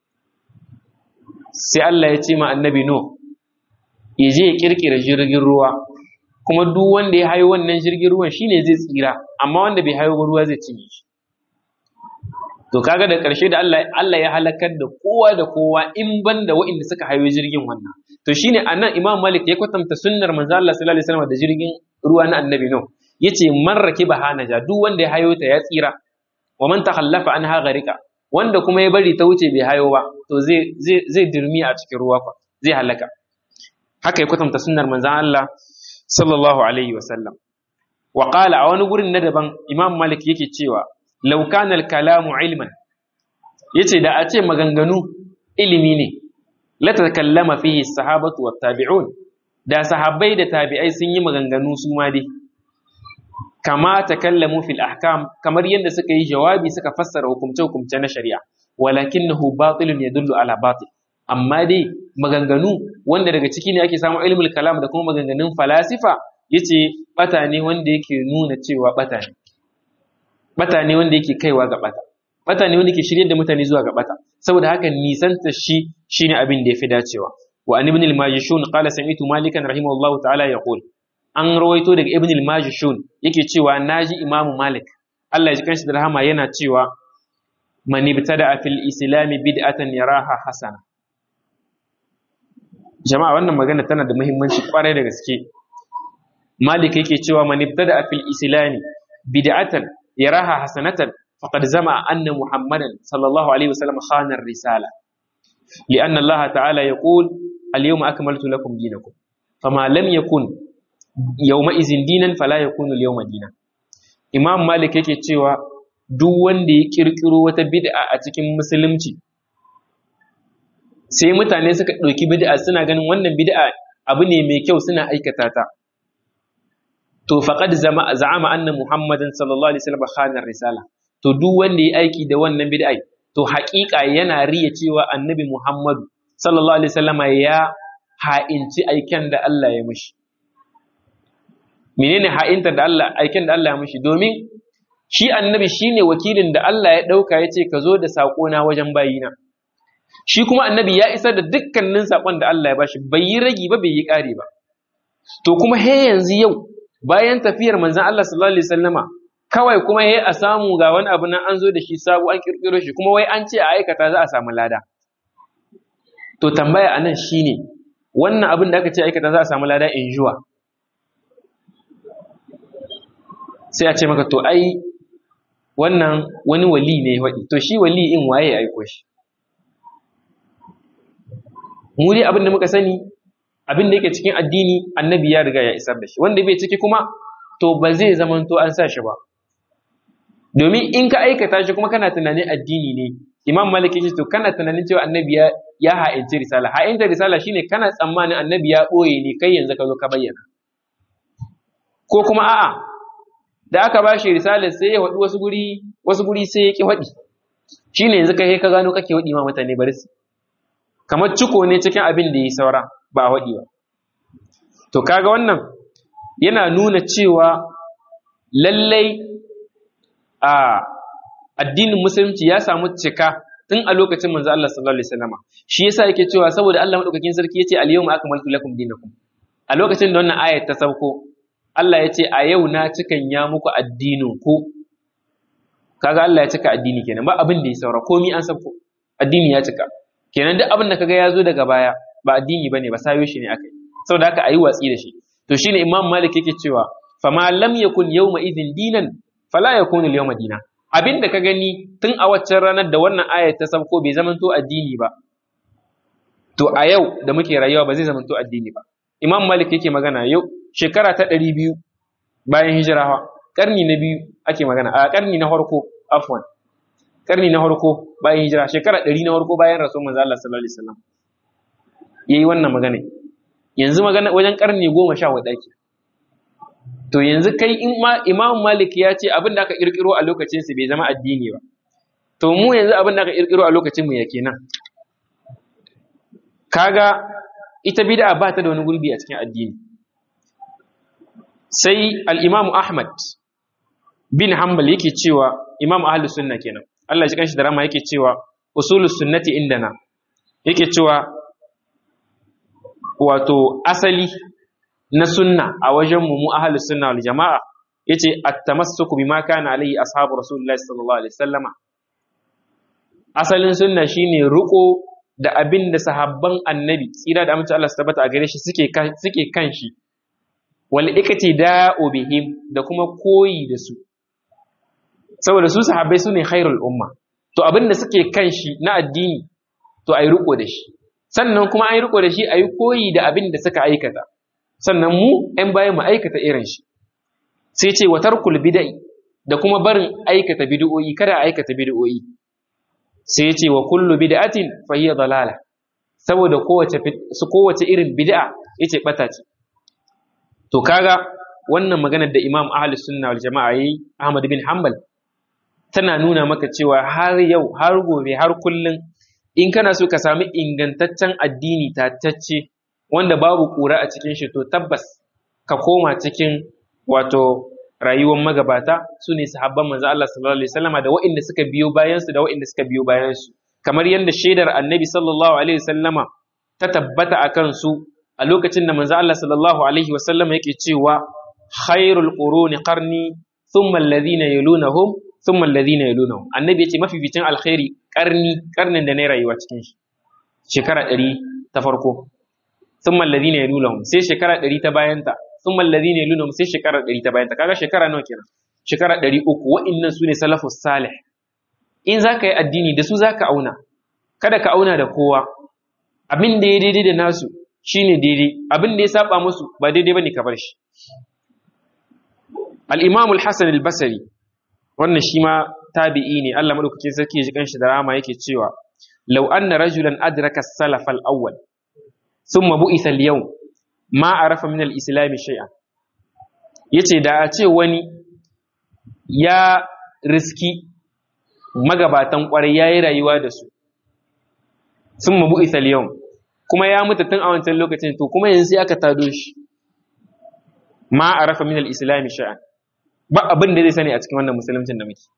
sai Allah ya ce ma annabi no ya je ya ƙirƙira jirgin ruwa kuma duk wanda ya hayo wannan jirgin ruwan shine zai tsira amma wanda bai hayo ruwa zai cinye shi to kaga da ƙarshe da Allah Allah ya halakar da kowa da kowa in ban da waɗanda suka hayo jirgin wannan to shine anan Imam Malik ya kwatanta sunnar manzo Allah sallallahu alaihi wasallam da jirgin ruwa na Annabi no yace man rakiba hanaja duk wanda ya hayo ta ya tsira wa man takhallafa anha gharika wanda kuma ya bari ta wuce bai hayo ba to zai zai zai dirmi a cikin ruwa fa zai halaka haka ya kwatanta sunnar manzo Allah sallallahu alaihi wasallam wa qala a wani gurin na daban imam malik yake cewa law kana kalamu ilman yace da a ce maganganu ilimi ne la takallama fihi sahabatu wat tabi'un da sahabbai da tabi'ai sun yi maganganu su ma dai kama takallamu fil ahkam kamar yadda suka yi jawabi suka fassara hukumce hukumce na shari'a walakinahu batilun yadullu ala batil amma dai maganganu wanda daga ciki ne ake samun ilmul kalam da kuma maganganun falasifa yace bata ne wanda yake nuna cewa bata ne bata ne wanda yake kaiwa ga bata bata ne wanda yake shiryar da mutane zuwa ga bata saboda haka nisanta shi shine abin da yafi dacewa wa an ibn al-majishun qala sami'tu malikan rahimahullahu ta'ala yaqul an rawaito daga ibn al-majishun yake cewa naji imamu malik Allah ya ji kanshi da rahama yana cewa man ibtada fil islami bid'atan yaraha hasana jama'a wannan magana tana da muhimmanci kwarai da gaske malik yake cewa man ibtada fil islami bid'atan yaraha hasanatan faqad zama anna muhammadan sallallahu alaihi wasallam khana risala لأن الله تعالى يقول اليوم أكملت لكم دينكم فما لم يكن يومئذ دينا فلا يكون اليوم دينا Imam Malik yake cewa duk wanda ya kirkiro wata bid'a a cikin musulunci sai mutane suka ɗauki bid'a suna ganin wannan bid'a abu ne mai kyau suna aikata ta to faqad za'ama anna muhammadan sallallahu alaihi wasallam khana risala to duk wanda ya aiki da wannan bid'a to haƙiƙa yana riya cewa annabi muhammadu sallallahu alaihi wasallam ya ha'inci aiken da Allah ya mishi menene ha'inta da Allah aiken da Allah ya mishi domin shi annabi shine wakilin da Allah ya ɗauka ya ce ka zo da saƙona wajen bayina shi kuma annabi ya isar da dukkanin saƙon da Allah ya bashi bai yi ragi ba bai yi ƙari ba to kuma he yanzu yau bayan tafiyar manzon Allah sallallahu alaihi wasallama kawai kuma he a samu ga wani abu nan an zo da shi sabo an kirkiro shi kuma wai an ce a aikata za a samu lada to tambaya anan shine wannan abin da aka ce aikata za a samu lada in juwa sai a ce maka to ai wannan wani wali ne waɗi to shi wali in waye ya aiko shi mu dai abin da muka sani abin da yake cikin addini annabi ya riga ya isar da shi wanda bai ciki kuma to ba zai zamanto an sa shi ba domin in ka aikata shi kuma kana tunanin addini ne imam malik ya ce to kana tunanin cewa annabi ya ya ha'inci risala ha'inci risala shine kana tsammanin annabi ya ɓoye ne kai yanzu ka zo ka bayyana ko kuma a'a da aka ba shi risalar sai ya waɗi wasu guri wasu guri sai ya ƙi waɗi shine yanzu kai ka gano kake waɗi ma mutane bari su kamar ciko ne cikin abin da ya saura ba a waɗi ba to kaga wannan yana nuna cewa lallai a addinin musulunci ya samu cika tun a lokacin manzo Allah sallallahu alaihi wasallam shi yasa yake cewa saboda Allah madaukakin sarki yace al-yawma akmaltu lakum dinakum a lokacin da wannan ayat ta sauko Allah yace a yau na cikan ya muku addinin ku kaga Allah ya cika addini kenan ba abin da ya saura komai an sauko addini ya cika kenan duk abin da kaga ya zo daga baya ba addini bane ba sayo shi ne akai saboda haka ayi watsi da shi to shine Imam Malik yake cewa fama lam yakun yawma idhin dinan fala yakunu al-yawma dinan abin da ka gani tun a waccan ranar da wannan ayat ta sauko bai zamanto addini ba to a yau da muke rayuwa ba zai zamanto addini ba imam malik yake magana yau shekara ta ɗari biyu bayan hijirawa ƙarni na biyu ake magana a ƙarni na farko afwan ƙarni na farko bayan hijira shekara ɗari na farko bayan rasul manzo Allah sallallahu alaihi wasallam yayi wannan magana yanzu magana wajen ƙarni goma sha huɗu ake to yanzu kai in ma imam malik ya ce abin da aka kirkiro a lokacin su bai zama addini ba to mu yanzu abin da aka kirkiro a lokacin mu ya kenan kaga ita bid'a ba ta da wani gurbi a cikin addini sai al-imam ahmad bin hanbal yake cewa imam ahlus sunna kenan Allah shi kanshi da rama yake cewa usulus sunnati indana yake cewa wato asali na sunna a wajen mu mu ahlus sunna wal jama'a yace at-tamassuku bima kana alayhi ashabu rasulullahi sallallahu alaihi wasallama asalin sunna shine ruko da abin da sahabban annabi tsira da amince Allah su tabbata a gare shi suke suke kan shi wal iktida'u bihim da kuma koyi da su saboda su sahabbai sune khairul umma to abin da suke kan shi na addini to ayi riko da shi sannan kuma ayi riko da shi ayi koyi da abin da suka aikata sannan mu ‘yan bayan mu aikata irin shi sai ce wa tarkul bida'i da kuma barin aikata bid'o'i kada aikata bid'o'i sai ce wa kullu bid'atin fa hiya dalala saboda kowace su kowace irin bid'a yace bata ce to kaga wannan maganar da Imam Ahlus Sunna wal Jama'a yayi Ahmad bin Hanbal tana nuna maka cewa har yau har gobe har kullun in kana so ka sami ingantaccen addini tatacce wanda babu ƙura a cikin shi to tabbas ka koma cikin wato rayuwar magabata su ne sahabban manzo Allah sallallahu alaihi wasallama da waɗanda suka biyo bayan su da waɗanda suka biyo bayan su kamar yadda shaidar annabi sallallahu alaihi wasallama ta tabbata akan su a lokacin da manzo Allah sallallahu alaihi wasallama yake cewa khairul quruni qarni thumma alladhina yalunahum thumma alladhina yalunahum annabi yace mafificin alkhairi karni karnin da ne rayuwa cikin shi shekara ɗari ta farko sun mallazi ne ya sai shekara ɗari ta bayanta sun mallazi ne ya sai shekara ɗari ta bayanta kaga shekara nawa kenan shekara ɗari uku wa'innan su ne salafus salih in za ka yi addini da su za ka auna kada ka auna da kowa abin da ya daidai da nasu shine daidai abin da ya saba musu ba daidai bane ka bar shi al-imam al-hasan al-basri wannan shi ma tabi'i ne Allah madaukakin sarki ya ji kanshi da rama yake cewa law anna rajulan adraka as-salaf al-awwal thumma bu'itha al-yawm ma arafa min al-islam shay'an yace da a ce wani ya riski magabatan kwarai yayi rayuwa da su thumma bu'itha al-yawm kuma ya mutu tun a wancan lokacin to kuma yanzu sai aka tado shi ma arafa min al-islam shay'an ba abin da zai sani a cikin wannan musuluncin da muke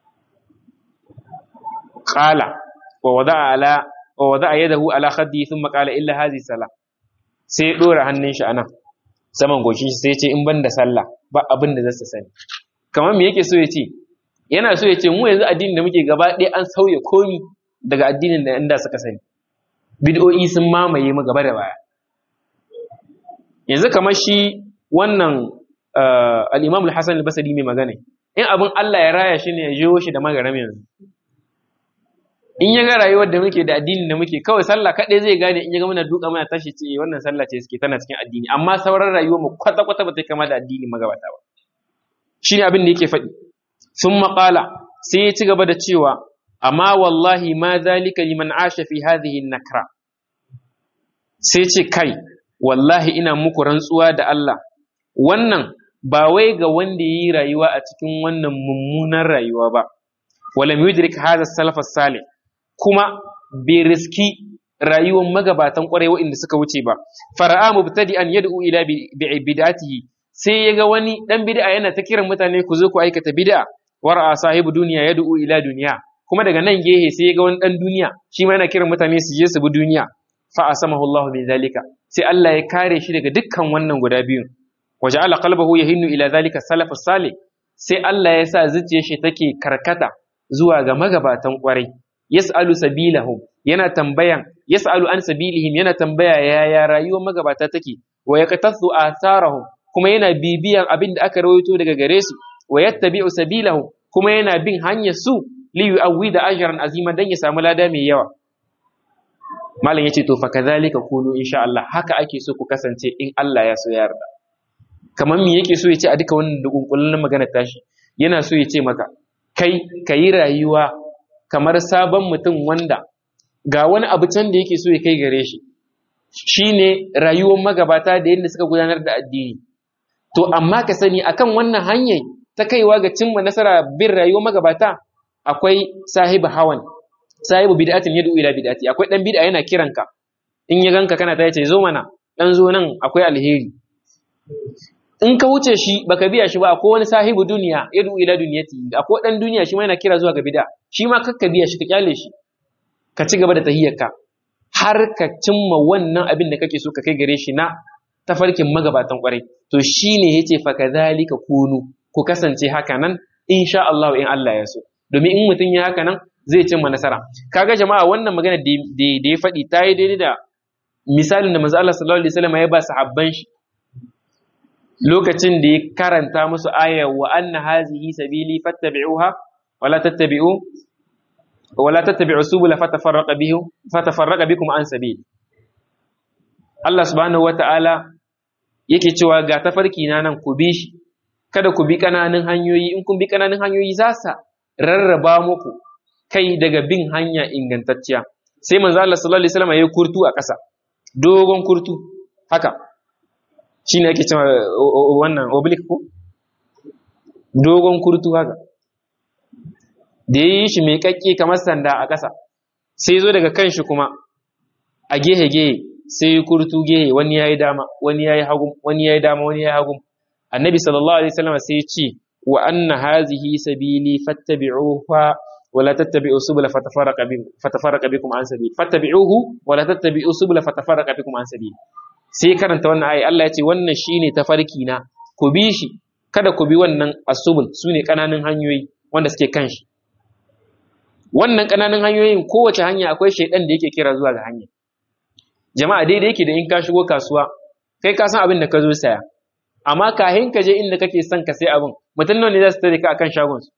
qala wa wada'a ala wa wada'a yadahu ala khaddi thumma qala illa hadhihi salah sai dora hannun shi anan saman goshin shi sai ya ce in ban da sallah ba abin da zai sani kamar me yake so ya ce yana so ya ce mu yanzu addinin da muke gaba ɗaya an sauya komi daga addinin da inda suka sani bid'o'i sun mamaye mu gaba da baya yanzu kamar shi wannan al-Imam al-Hasan al-Basri mai magana in abin Allah ya raya shi ne ya jiwo shi da magaram yanzu in ya ga rayuwar da muke da addinin da muke kawai sallah kaɗai zai gane in ya ga muna duka muna tashi ce wannan sallah ce suke tana cikin addini amma sauran rayuwar mu kwata kwata ba ta kama da addini magabata ba shine abin da yake faɗi sun maƙala sai ya ci gaba da cewa amma wallahi ma zalika liman asha fi hadhihi nakra sai ce kai wallahi ina muku rantsuwa da Allah wannan ba wai ga wanda yi rayuwa a cikin wannan mummunan rayuwa ba walam yudrik hadha salaf salih kuma bai riski rayuwar magabatan kwarai waɗanda suka wuce ba fara'a mubtadi'an yad'u ila bid'atihi sai yaga wani dan bid'a yana ta kiran mutane ku zo ku aikata bid'a wara'a sahibu duniya yad'u ila duniya kuma daga nan gehe sai yaga wani dan duniya shi ma yana kiran mutane su je su bi duniya fa asamahu Allah min zalika sai Allah ya kare shi daga dukkan wannan guda biyu waja'ala qalbahu yahinnu ila zalika salafus salih sai Allah ya sa zuciyar shi take karkata zuwa ga magabatan kwarai yas'alu sabilahum yana tambayan yas'alu an sabilihim yana tambaya yaya rayuwar magabata take wa yaqtasu atharahum kuma yana bibiyan abin da aka rawaito daga gare su wa yattabi'u sabilahum kuma yana bin hanyar su li yu'awwida ajran azima dan ya samu lada mai yawa malam yace to fa kadhalika kunu insha Allah haka ake so ku kasance in Allah ya so ya yarda kamar me yake so ya ce a duka wannan dukunkullun magana tashi yana so ya ce maka kai kayi rayuwa kamar sabon mutum wanda ga wani abu can da yake so ya kai gare shi shine rayuwar magabata da yadda suka gudanar da addini to amma ka sani akan wannan hanyar ta kaiwa ga cimma nasara bin rayuwar magabata akwai sahibu hawan sahibu bid'atin yad'u ila bid'ati akwai dan bid'a yana kiranka in ya ganka kana ta yace zo mana dan zo nan akwai alheri in ka wuce shi baka biya shi ba akwai wani sahibu duniya yad'u ila duniyati akwai dan duniya shi ma yana kira zuwa ga bid'a shi ma kakka biya shi ka kyale shi ka ci gaba da tahiyyarka har ka cimma wannan abin da kake so ka kai gare shi na tafarkin magabatan kwarai to shine yace fa kadhalika kunu ku kasance haka nan insha Allah in Allah ya so domin in mutum ya haka nan zai cimma nasara kaga jama'a wannan magana da ya faɗi ta yi daidai da misalin da manzo Allah sallallahu alaihi wasallam ya ba sahabban shi lokacin da ya karanta musu ayar wa anna hazihi sabili fattabi'uha wala tattabi'u wala tattabi'u subula fatafarraqa bihi fatafarraqa bikum an sabili Allah subhanahu wata'ala yake cewa ga tafarki na nan ku bi shi kada ku bi kananan hanyoyi in kun bi kananan hanyoyi za sa rarraba muku kai daga bin hanya ingantacciya sai manzo Allah sallallahu alaihi wasallam ya kurtu a ƙasa dogon kurtu haka shine ake cewa wannan oblique ko dogon kurtu haka da yi shi mai kakke kamar sanda a ƙasa sai zo daga kanshi kuma a gehe gehe sai kurtu gehe wani yayi dama wani yayi hagu wani yayi dama wani yayi hagu annabi sallallahu alaihi wasallam sai ya ce wa anna hazihi sabili fattabi'uha ولا تتبعوا سبل فتفرق بكم فتفرق بكم عن سبيل فاتبعوه ولا تتبعوا سبل فتفرق بكم عن سبيل sai karanta wannan ayi Allah ya ce wannan shine tafarki na ku bi shi kada ku bi wannan asubul sune kananan hanyoyi wanda suke kan shi wannan kananan hanyoyin kowace hanya akwai shaidan da yake kira zuwa ga hanya jama'a daidai yake da in ka shigo kasuwa kai ka san abin da ka zo saya amma kahin ka je inda kake son ka sai abin mutum nawa ne za su tare ka akan shagon su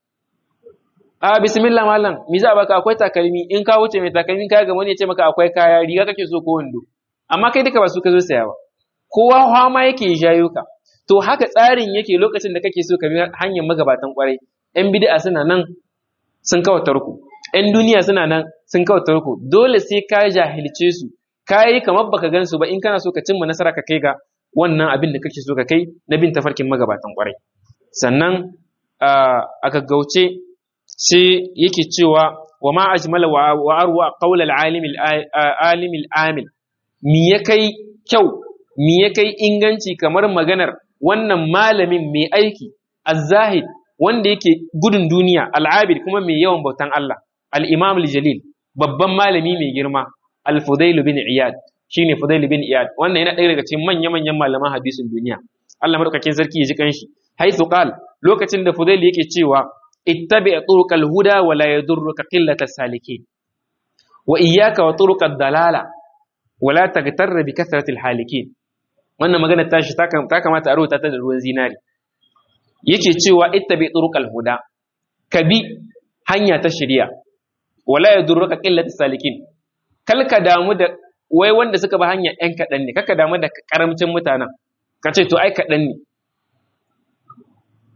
a bismillah mallam mi za baka akwai takalmi in ka wuce mai takalmi ka ga wani ya ce maka akwai kaya riga kake so ko wando amma kai duka ba su ka zo saya ba kowa hama yake jayo ka to haka tsarin yake lokacin da kake so ka bi hanyar magabatan kwarai yan bid'a suna nan sun kawo tarku yan duniya suna nan sun kawo tarku dole sai ka jahilce su ka yi kamar baka gan su ba in kana so ka cimma nasara ka kai ga wannan abin da kake so ka kai na bin tafarkin magabatan kwarai sannan a gaggauce sai yake cewa wa ma ajmala wa arwa qawl al-alim al-alim al-amil mi ya kai kyau mi ya kai inganci kamar maganar wannan malamin mai aiki az-zahid wanda yake gudun duniya al-abid kuma mai yawan bautan Allah al-imam al-jalil babban malami mai girma al-fudail bin iyad shine fudail bin iyad wannan yana ɗaya daga cikin manya-manyan malaman hadisin duniya Allah madaukakin sarki ya ji kanshi haythu qal lokacin da fudail yake cewa ittabi turuqal huda wa la yadurruka qillata salikin wa iyyaka wa turuqad dalala wa la taghtarra bi kathrati halikin wannan magana tashi ta kamata a rubuta ta da ruwan zinari yake cewa ittabi turuqal huda ka bi hanya ta shari'a wa la yadurruka qillata salikin kal ka damu da wai wanda suka bi hanya ɗan kaɗan ne kaka damu da karamcin mutanen ka ce to ai kaɗan ne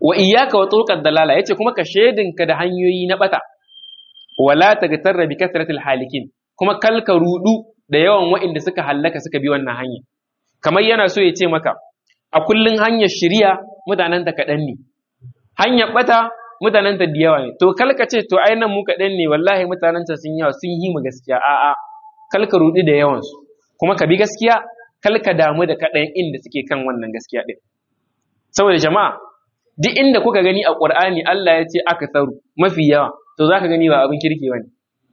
wa iyyaka wa turqad dalala yace kuma ka shedinka da hanyoyi na bata wala tagtarra bi kasratil halikin kuma kalka rudu da yawan wa'inda suka hallaka suka bi wannan hanya kamar yana so ya ce maka a kullun hanyar shiriya mutanen ta kaɗan ne hanyar bata mutanen ta da yawa ne to kalka ce to ai nan mu kaɗan ne wallahi mutanen ta sun yawa sun yi mu gaskiya a'a kalka rudu da yawan su kuma ka bi gaskiya kalka damu da kaɗan inda suke kan wannan gaskiya din saboda jama'a duk inda kuka gani a Qur'ani Allah ya ce aka tsaru mafi yawa to zaka gani ba abin kirki bane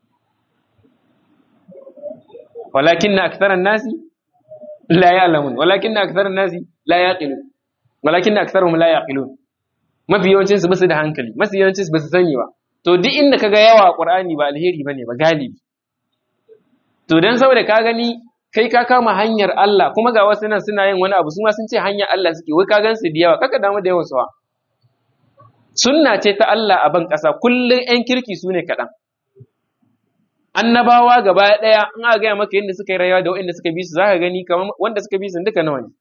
walakinna aktharan nasi la ya'lamun walakinna aktharan nasi la yaqilun walakinna aktharuhum la yaqilun mafi yawancin su basu da hankali mafi yawancin su basu sani ba to duk inda kaga yawa a Qur'ani ba alheri bane ba galibi to dan saboda ka gani kai ka kama hanyar Allah kuma ga wasu nan suna yin wani abu su ma sun ce hanyar Allah suke wai ka gan su da yawa kaka damu da yawan su sunna ce ta Allah a ban ƙasa kullum 'yan kirki su ne kaɗan annabawa gaba ɗaya in aka gaya maka yadda suka yi rayuwa da waɗanda suka bi su za ka gani kamar wanda suka bi su duka nawa ne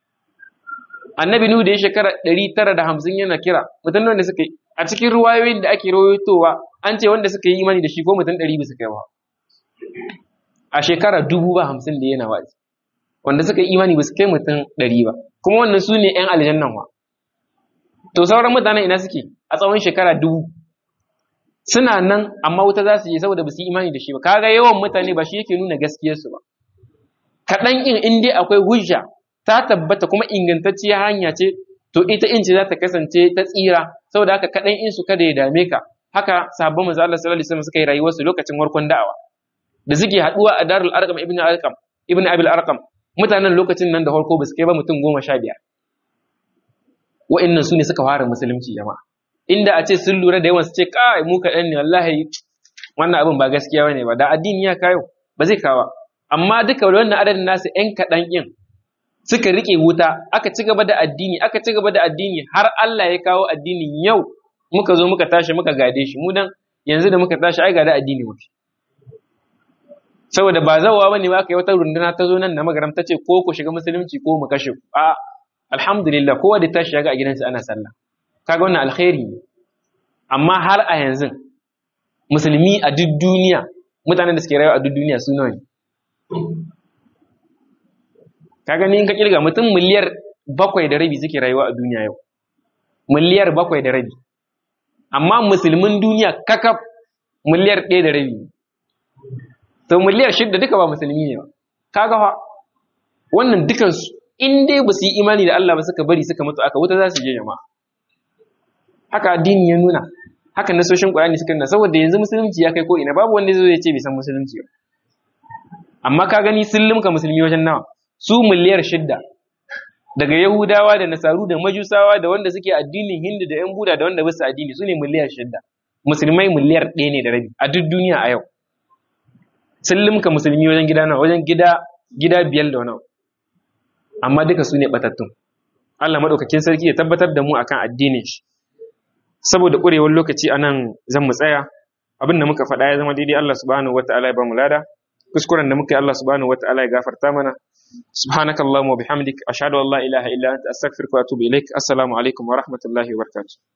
annabi nuhu da ya shekara ɗari tara da hamsin yana kira mutum wanda suka yi a cikin ruwayoyin da ake rawaitowa an ce wanda suka yi imani da shi ko mutum ɗari bisa kai ba a shekara dubu ba hamsin da yana wazi wanda suka yi imani ba su kai mutum ɗari ba kuma wannan su ne 'yan aljannan wa to sauran mutanen ina suke a tsawon shekara dubu suna nan amma wuta za su je saboda ba su yi imani da shi ba kaga yawan mutane ba shi yake nuna gaskiyarsu ba kaɗan in in dai akwai hujja ta tabbata kuma ingantacciyar hanya ce to ita in ce za ta kasance ta tsira saboda haka kaɗan in su kada ya dame ka haka sahabban manzo Allah sallallahu alaihi wasallam suka yi rayuwarsu lokacin warkon da'awa da suke haɗuwa a darul arqam ibn arqam ibn abil arqam mutanen lokacin nan da farko ba su kai ba mutum goma sha biyar wa'annan su ne suka fara musulunci jama'a inda a ce sun lura da yawan su ce kai mu kaɗan ne wallahi wannan abin ba gaskiya bane ba da addini ya kayo ba zai kawa amma duka wannan adadin nasu ƴan kaɗan ƴin suka rike wuta aka ci gaba da addini aka ci gaba da addini har Allah ya kawo addinin yau muka zo muka tashi muka gade shi mu dan yanzu da muka tashi ai gada addini muke saboda ba zawa bane ba kai wata runduna ta zo nan na magaram ta ce ko ku shiga musulunci ko mu kashe ku a alhamdulillah kowa da tashi ga a gidansa ana sallah kaga wannan alkhairi ne amma har a yanzu musulmi a duk duniya mutanen da suke rayuwa a duk duniya su nawa ne kaga ni in ka kirga mutum miliyar bakwai da rabi suke rayuwa a duniya yau miliyar bakwai da rabi amma musulmin duniya kakaf miliyar ɗaya da rabi to miliyar shidda duka ba musulmi ne ba kaga fa wannan dukansu in dai ba su yi imani da Allah ba suka bari suka mutu aka wuta za su je jama'a haka addini ya nuna haka nasoshin Qur'ani suka nuna saboda yanzu musulunci ya kai ko ina babu wanda zai ce bai san musulunci ba amma ka gani sun limka musulmi wajen nawa su miliyar shidda daga Yahudawa da Nasaru da Majusawa da wanda suke addinin Hindu da ‘yan Buda da wanda basu addini su ne miliyar shidda musulmai miliyar ɗaya ne da rabi a duk duniya a yau sun limka musulmi wajen gida nawa wajen gida gida biyar da wani amma duka su ne batattun Allah maɗaukakin sarki ya tabbatar da mu akan addinin shi saboda ƙurewar lokaci anan zan mu tsaya abin da muka faɗa ya zama daidai Allah subhanahu wataala ya ba mu lada kuskuren da muka yi Allah subhanahu wataala ya gafarta mana subhanaka allahumma wa bihamdik ashhadu an la ilaha illa anta astaghfiruka wa atubu ilaik assalamu alaikum wa rahmatullahi wa barakatuh